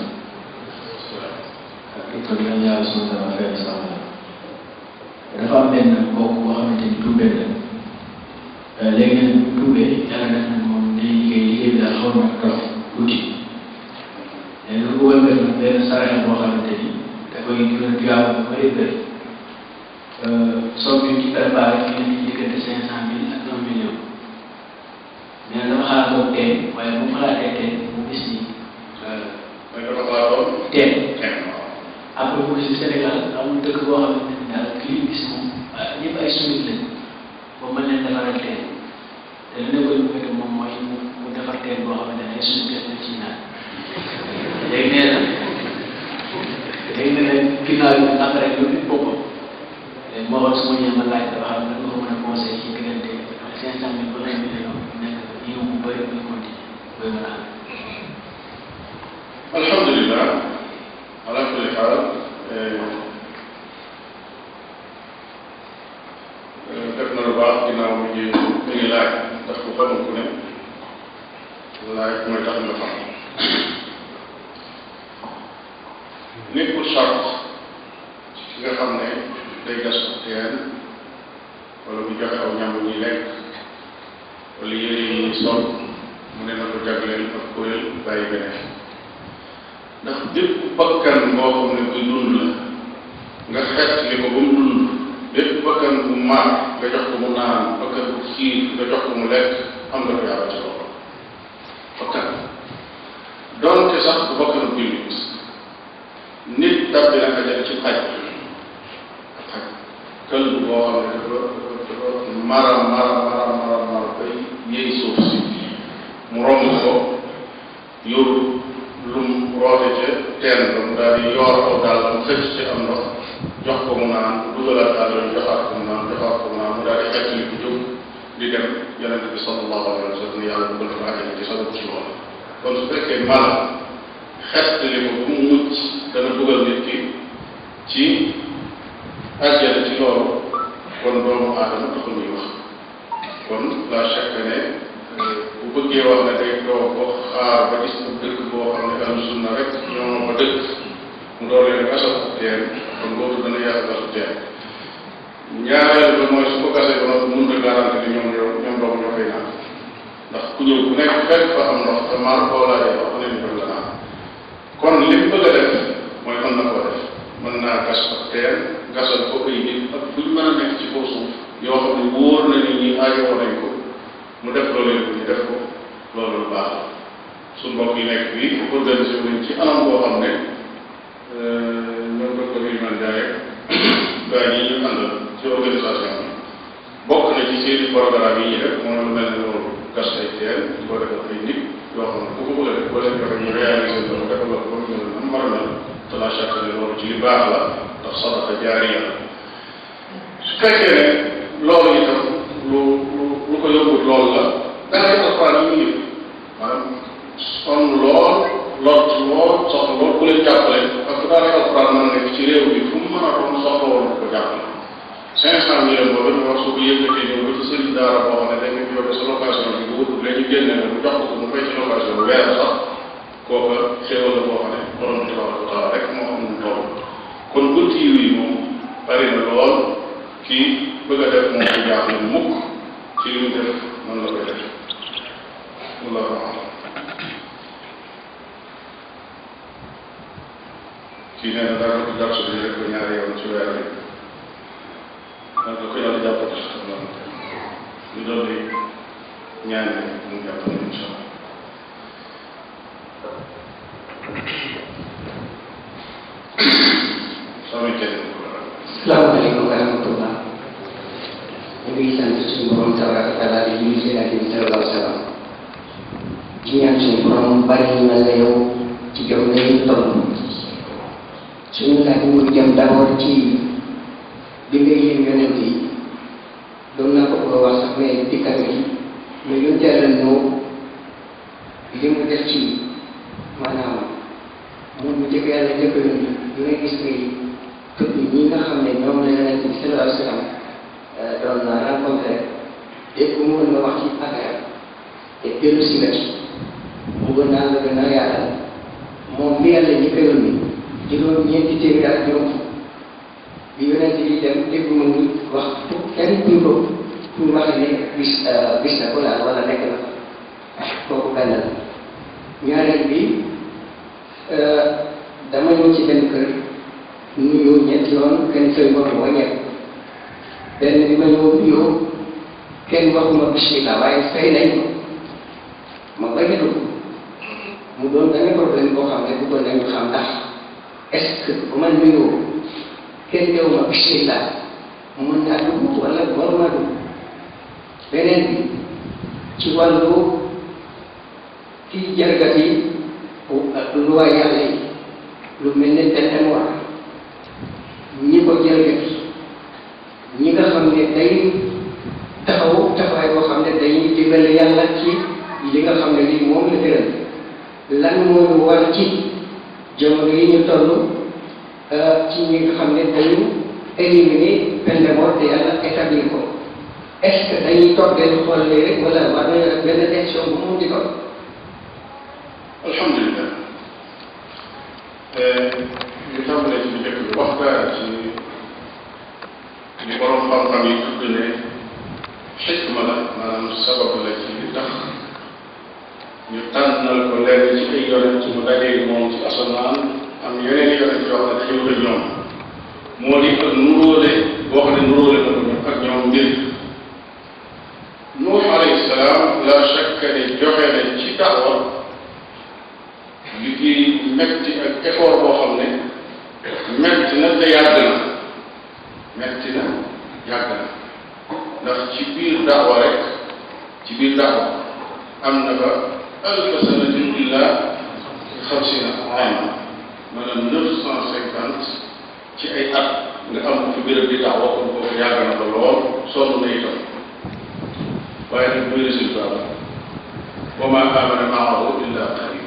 ak itam yàlla yàlla suñu dara fay sama dafa am benn mbokk boo xamante ni tuubee la léegi nag bu tuubee yàlla def na moom day liggéey liggéey bi daal xaw na dox tuuti léegi lu ko wëlbati nag benn saraxe boo xamante ni da koy gën a tuyaaba bu bëri bëri somme bi ci préparé fi ne nii diggante cinq cent mille ak un million mais nag dama xaar boobu tey waaye bu mu xalaatee tey mu gis ni mooy dafa xalaatoon tey kenn waaw après mu si Sénégal amul dëkk boo xamante ni daal kii gis moom ñëpp ay sunnit lañ boobu mën leen defaral teen te li nekkoon bu fekkee moom mooy mu mu defar teen boo xamante ne ay sunnit def nañ ci naan léegi nee na léegi nee na ginnaaw yi après lu nit boppam léegi moo xool su ma ñëwee ma laaj dafa xam ne nga ko mën a conseillé ci diggante cinq cent mille ba un million nekk yiw bu bëri bu continué booy mën a am alhamdulilah ala kulli xaal def na lu baax ginnaaw mi ngi mi ngi laaj ndax ku xamul ku ne laaj mooy tax nga xam nekkul charte ci ki nga xam ne day gas ko teen wala mu joxe aw ñam ñuy lekk wala yére yi ñuy sol mu ne na ko jagleel ak kuréel bàyyi beneen ndax bépp bakkan boo xam ne buy dund la nga xeet li ko ba mu dund bépp bakkan bu maar nga jox ko mu naan bakkan bu xiir nga jox ko mu lekk am nga ko yàlla ci loxo bakkan doonte sax bu bakkan buy nit nit tab bi naka jël ci xaj xaj kël boo xam ne dafa dafa mara mara mara mara mara bay yëy suuf si mu romb ko yóbbu lu mu roote ca teen ba mu daal di yoor aw daal mu xëcc ci am ndox jox ko mu naan dugalaat daal yoon joxaat ko mu naan joxaat ko mu naan mu daal di xëcc li ko jóg di dem yonente bi sallallahu alayhi wa sallam yàlla dugal ko àjjana ci sabab ci loolu kon su fekkee mala xett li ko bu mu mucc dana dugal nit ki ci àjjana ci loolu kon doomu aadama taxul muy wax kon la chaque ne bu bëggee wax ne day doo ko xaar ba gis ab dëkk boo xam ne ahlu sunna rek ñoo ko dëkk mu door leen gasal teen kon loolu dana yàq gasu teen ñaareel ba mooy su ko gasee ba noppi mun na garanti ni ñoom ñoo ñoom doom ñoo koy naan ndax ku ñëw ku nekk fekk fa am ndox te maar koo laajee wax ne ñu la naan kon li mu bëgg a def mooy mën na koo def mën naa gas ak teen gasal ko ay nit ak buñ mën a nekk ci kaw suuf yoo xam ne wóor na ni ñi aajowoo nañ ko mu def loolu yëpp ñu def ko loolu lu baax la su mbokk yi nekk fii organisé wu nañ ci anam boo xam ne ñoom docteur Ilimane Ndiaye gaa yi ñu àndal ci organisation bi bokk na ci seen programme yi ñu def mooy lu mel ne loolu gas ay teen di ko defal ay nit yoo xam ne ku ko bëgg a def boo leen joxe ñu réalisé loolu defal la ko ba mu ñëw nam war a mel te la chaque ne loolu ci li baax la ndax sadaqa jaariya la su fekkee ne loolu itam lu lu lu ko yóbbut loolu la da ngay alquran yi ñu maanaam sonn lool lot lool soxla lool ku leen jàppale parce que daanaka alquran mën na nekk ci réew bi fu mu mën a doon soxla woon ko jàppale cinq cent millions boobu ñu wax su ko yëkkatee ñëw ba ci sëriñ daara boo xam ne da nga jóge sa location bi bu wut léegi génne la mu jox ko mu fay ci location bi weer sax kooka xéewal la boo xam ne borom bi tabaraka wa taala rek moo xam nu toll kon bunt yi moom bari na lool kii bëgg a def moom ci jaaxle mukk ci li mu def noonu la koy def wallahu alam kii nee na dara ko jàpp si rek ko ñaari yoon ci weer bi da ko yàlla jàppale si xam naa ñu doon di ñaan mu jàppale incha allah sama kenn salaamaaleykum wa rahmatullah ñu ngi sant suñu borom tabaraka taala di julli ci nabi bi sallallahu alayhi wa sallam ci ñaan suñu borom bari ñu mel ne yow ci jom nañu toll suñu laaj mu ngi jëm d'abord ci bi ngay yéen yonent yi doon naa ko bëgg a wax sax mais dikkal gi mais yu teelal noo li mu def ci maanaam moom mu jëkk yàlla jëkk yónni di nga gis ngay tudd ñi nga xam ne ñoom la yonent bi sallallahu alayhi wa sallam doon na rencontré dégg mu mën nga wax ci affaire te dellu si nga ci mu gën naa la gën a yaatal moom bi yàlla jëkk yónni juróom ñeenti téeméer ak juróom bi yonent bi dem dégg mu ngi wax pour kenn kuy ko pour wax ne bis bis na ko laal wala nekk na kooku benn la ñaareel bi dama ñëw ci benn kër nuyoo ñetti yoon kenn fay ma ko wàññeeku benn bi ma ñëw nuyoo kenn waxuma bismillah waaye fay nañ ma ma bañ a dugg mu doon benn problème boo xam ne bëggoon nañu xam ndax est-ce que bu ma nuyoo kenn ñëw ma bismillah mën naa dugg wala waruma dugg beneen bi ci wàllu kii jalgati lu waa yàlla yi lu mel ne peine mort ñi ko jalgati ñi nga xam ne day taxaw taxawaay boo xam ne dañuy dimbale yàlla ci li nga xam ne lii moom la tëral lan mooy war ci jamono yi ñu toll ci ñi nga xam ne dañu éliminer peine de mort te yàlla établir ko est-ce que dañuy toog benn xool rek wala war nañu def benn action bu mu di ko alhamdulilah ñu tàmbalee ci njëkk bi waxtaan ci li borom xam-xam yi tudd ne xikma la maanaam sabab la ci li tax ñu tànnal ko lenn ci ay yonent mu dajee moom ci asamaan am yeneen yonent yoo xam ne dañoo ko ñoom moo di ak nuróole boo xam ne nuróole na ko ak ñoom mbir Nuux alayhi salaam la shakka ne joxe na ci daawa liggéey metti ak effort boo xam ne metti na te yàgg na metti na yàgg na ndax ci biir daawa rek ci biir daawa am na ba alfa sanatin illa xamsina ama maanaam neuf cent cinquante ci ay at nga am ko fi béréb di daawa kon kooku yàgg na ko lool sonn na itam waaye nag muy résultat la wa ma amana maahu illa qalil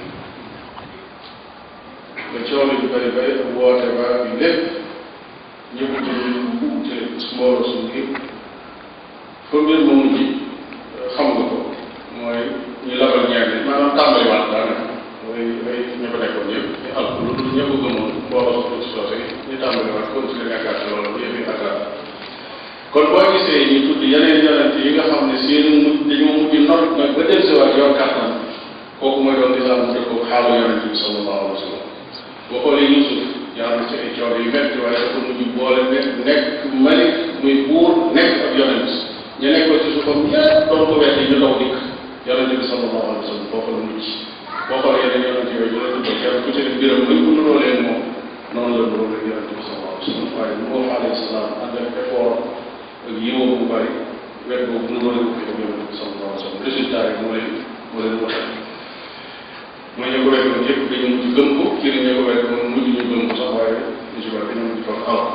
ba coono bi bëri bëri ak woote ba bi lépp ñëpp te te mbooloo suñu kii fa mbir ma mujj xam nga ko mooy ñu labal ñeent maanaam tàmbaliwaat daanaka mooy mooy ña fa nekkoon ñëpp ñu àll lu dul ñëpp gëmoon mbooloo su ci soose ñu tàmbaliwaat continuer nekkaat ci loolu yëpp yi akkaat kon boo gisee ñu tudd yeneen yonent yi nga xam ne seen mujj dañoo mujj not nag ba dellusiwaat yor kàttan kooku mooy doon lislaam mu dëppoo xaalu yonent bi sallallahu alayhi wa sallam boo xoolee Yuusuf jaar na ci ay coono yu metti waaye dafa mujj boole nekk nekk malik muy buur nekk ak yonent ñu nekkoon ci suufam ñëpp doon ko weddi ñu daw dikk yonent bi sallallahu alayhi wa sallam foofu la mujj boo xoolee yeneen yonent yooyu ñu la tuddee kenn ku ci ne mbiram luñ ko nuroo leen moom noonu la nuroo leen yonent bi sallallahu alayhi wa sallam waaye Nuux alayhi salaam ànd ak effort ak yiwa bu bari wet boobu nuroo leen ko fi ak yonent bi sallallahu alayhi wa sallam résultat yi moo leen moo leen waxee mooy ñu ko wekkoon yëpp dañu mujj gëm ko kii la ñu ko wekkoon mujj ñu gëm ko sax waaye ñu si bari dañu mujj foofu aw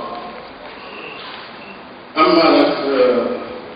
am naa nag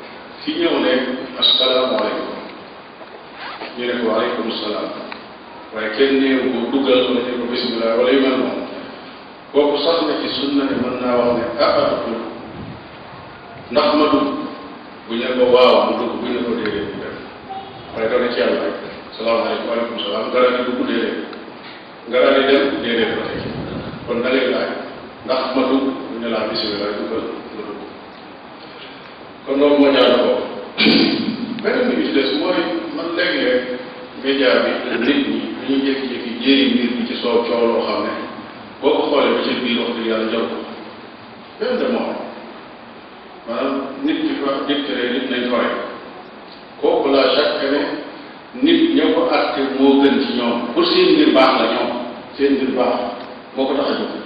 ki ñëw ne asalaamaaleykum ñu ne ko waaleykum salaam waaye kenn néew ko duggal wala ne ko bisimilah wala yu mel noonu kooku sax na ci sunna ne mën naa wax ne ah ah dugg ndax ma dugg bu ñu ne ko waaw mu dugg bu ñu ne ko déedéet mu def waaye doon na ci yàlla rek salaamaaleykum waaleykum salaam nga daal di dugg déedéet nga daal di dem déedéet ba tey kon da ngay laaj ndax ma dugg bu ñu laa bisimilah duggal nga dugg kon loolu moo ñaar ko beneen bi ci des mooy man léeg-léeg média bi nit ñi dañuy jékki-jékki jéeri mbir bi ci soow coow loo xam ne boo ko xoolee ba ci biir wax dëgg yàlla jot ko benn de moom maanaam nit ki fa dictéré nit nañ ko rek kooku la chaque ne nit ña ko àtte moo gën ci ñoom pour seen mbir baax la ñoom seen mbir baax moo ko tax a jóg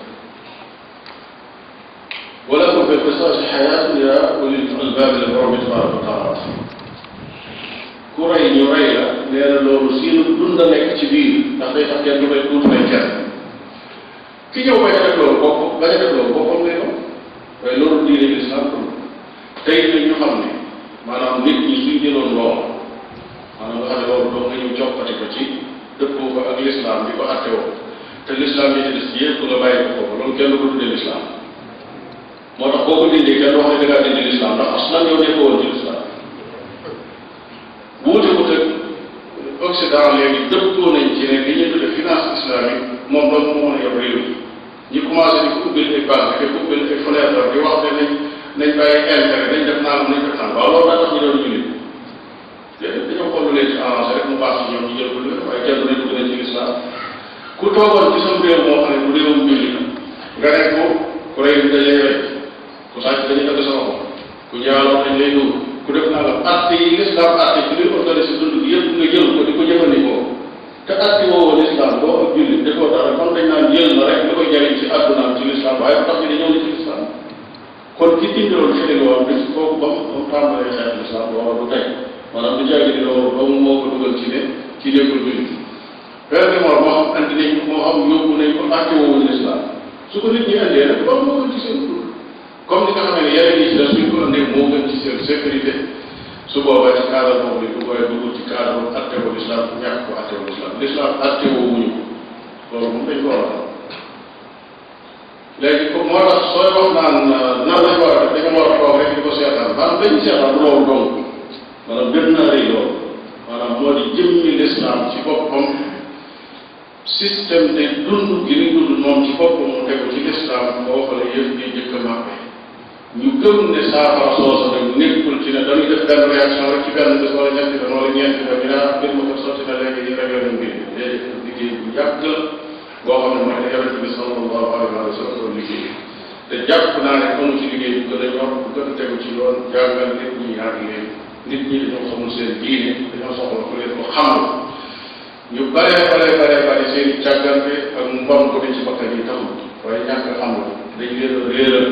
wala ko fi qisas xayaat ya ulil albab la borom bi tabaraka wa taala ku rey ñu rey la nee na loolu siinu dund a nekk ci biir ndax day tax kenn du may tuuti may kenn ki ñëw bañ a def loolu bopp bañ a def loolu boppam lay doon waaye loolu diine lislaam ko tey nag ñu xam ne maanaam nit ñi suñ jëloon loolu maanaam nga xam ne loolu doo nga ñëw jokkati ko ci dëppoo ko ak lislaam bi ko atte woo te lislaam yi ci des yëpp nga bàyyi ko foofu loolu kenn du ko tuddee lislaam moo tax boo ko dindee kenn wax ne da ngaa dindi lislaam ndax aslan yow nekkoo woon ci lislaam wuute ko te Occident léegi dëppoo nañ ci ne li ñuy tudde finance islamique moom doon moo mën a yor réew ñi commencé di ko ubbil ay banque di ko ubbil ay fenêtre di wax ne nañ nañ bàyyi intérêt nañ def naan nañ def naan waaw loolu daa tax ñu doon jullit léegi dañoo xool leen ci avancé rek mu baax ci ñoom ñu jël ko lépp waaye kenn du ne dugg nañ ci lislaam ku toogoon ci sam réew moo xam ne bu réewum jullit nga ne ko ku rey dañ lay rey ku sàcc dañuy dagg sa loxo ku njaaloo dañ lay dóor ku def naa la atte yi l'islam atte ci luy organisé dund gi yëpp nga jël ko di ko jëfandikoo te atte woowu l'islam boo ak jullit defoo dara kon dañ naan jël na rek li koy jariñ ci àddunaam ci l'islam waaye bu tax ñu ne ñëw na ci l'islam kon ki dindiloon xëy woon bis kooku ba mu ba mu tàmbalee xeex l'islam loolu du tey maanaam du jàggi di loolu ba mu moo ko dugal ci ne ci nekkul jullit benn bi moo xam andi nañ ko moo xam yóbbu nañ ko atte woowu l'islam su ko nit ñi andee nag ba moo gën ci seen dund comme ni nga xam ne yeneen yi ci des suñ ko andee moo gën ci seen sécurité su boobaa ci cadre boobu li du koy dugg ci cadre atte wu l'islam ñàkk ko atte wu l'islam l'islam atte wu wuñu ko loolu moom dañ ko war a xam léegi ko moo tax sooy wax naan nan lañ war a def dañu war a toog rek di ko seetaan maanaam dañu seetaan loolu dong maanaam gën naa rëy loolu maanaam moo di jëmmi l'islam ci boppam système de dund gi ni dund moom ci boppam mu tegu ci l'islam boo xoolee yëf yi njëkk a màppe ñu gëm ne saafara soosa nag nekkul ci ne dañuy def benn réaction rek ci benn bés wala ñetti fan wala ñeenti fan ñu ne ah mbir ma ko sotti na léegi ñu réglé nañ mbir mi léegi liggéey bu yàgg la boo xam ne mooy ne yonente bi sallallahu alayhi wa sallam doon liggéey te jàpp naa ne amu ci liggéey bu gën a ñor bu gën a tegu ci yoon jàngal nit ñi ñaar leen nit ñi dañoo xamul seen diine dañoo soxla ku leen ko xamal ñu bare bare bare bare seen i càggante ak mbon ko ci bakkan yi taxul waaye ñàkk xam la dañ leen a réeral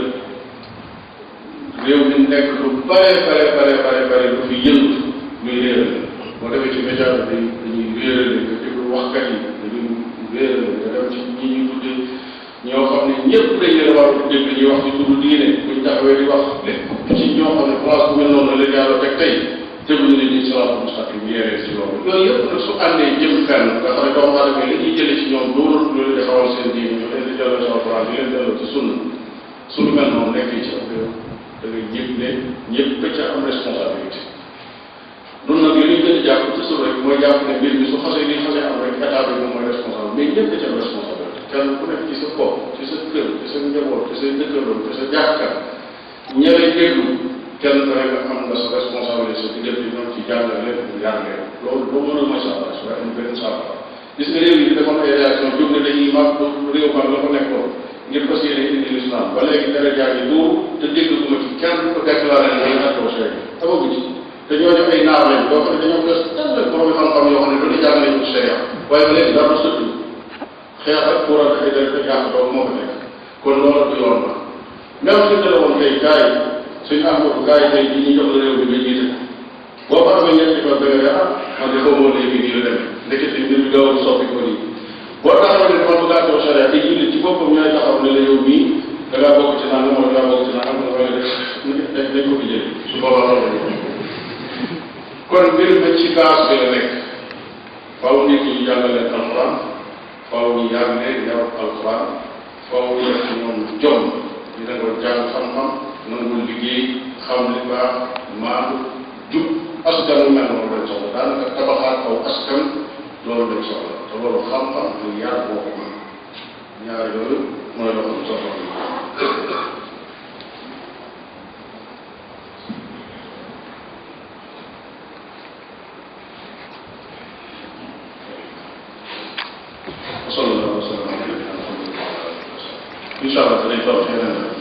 réew mi nekk lu bare bare bare bare bare lu fi yëngu muy réeral boo demee ci média bi dañuy réeral nga déglu waxkat yi dañuy réeral nga dem ci ñi ñuy tudde ñoo xam ne ñëpp dañ leen war a dégg ñuy wax ci turu diine buñ taxawee di wax lépp ci ñoo xam ne place bu mel noonu la leen yàlla teg tey teguñu ne ñuy salaatu mustaqim yeeree ci loolu yooyu yëpp nag su àndee jëm fenn nga xam ne doomu aadama yi li ñuy jëlee ci ñoom doonul lu leen di xawal seen diine ñu leen di delloo ci alquran di leen delloo ci sunna su lu mel noonu nekkee ci am réew da ngay yëg ne ñëpp da ca am responsabilité nun nag li ñuy gën a jàpp toujours rek mooy jàpp ne mbir mi su xasee li xasee am rek état bi moom mooy responsable mais ñëpp da ca am responsabilité kenn ku nekk ci sa bopp ci sa kër ci sa njaboot ci sa dëkkandoo ci sa jàkka ña lay déglu kenn ku nekk am nga sa responsabilité sa diggante ñoom ci jàngal leen ñu yar leen loolu doo mën a mooy saafara su waaye am benn saafara gis nga réew yi defoon ay réaction jóg ne dañuy mag réew mag la ko nekkoon ngir fas yéene indi l'islam ba léegi dara jaar yi dóor te dégg ko ma ci kenn ko déclaré ne dañu attoo chey amagu ci te ñooñu ay naar lañ boo xam ne dañoo gës tell borom xam-xam yoo xam ne lu ne jàng nañ ko sharia waaye ba léegi dara sëttu xeex ak pour ak ay def yàq doog moo ko nekk kon loolu du yoon la même su ne woon tey kaay suñu amatu kaay tey ji ñu jox la réew bi nga jiite boo ko amee ñetti fan da nga ne ah man de xaw moo léegi nii la demee ndekete mbir bi gaaw soppi ko nii boo taxaw ne kon bu gàttoo charia te jullit ci boppam ñooy taxaw ne la yow mii da ngaa bokk ci naan wala da ngaa bokk ci naan am na wala def dañ ko fi jël su boobaa loolu la kon mbir ma ci base bi la nekk faaw nit ñi jàngaleen alquran faaw ñu yar leen yarub alquran faaw ñu def ci ñoom jom ñu nangoo jàng xam-xam nangoo liggéey xam li baax maandu jub askan wu mel noonu lañ soxla daanaka tabaxaat aw askan loolu lañ soxla te loolu xam-xam ak yar boo ko mën ñaar yooyu mooy loo xam soxla صلى الله وسلم على نبينا محمد وعلى اله وصحبه ان شاء الله danañ toog feneen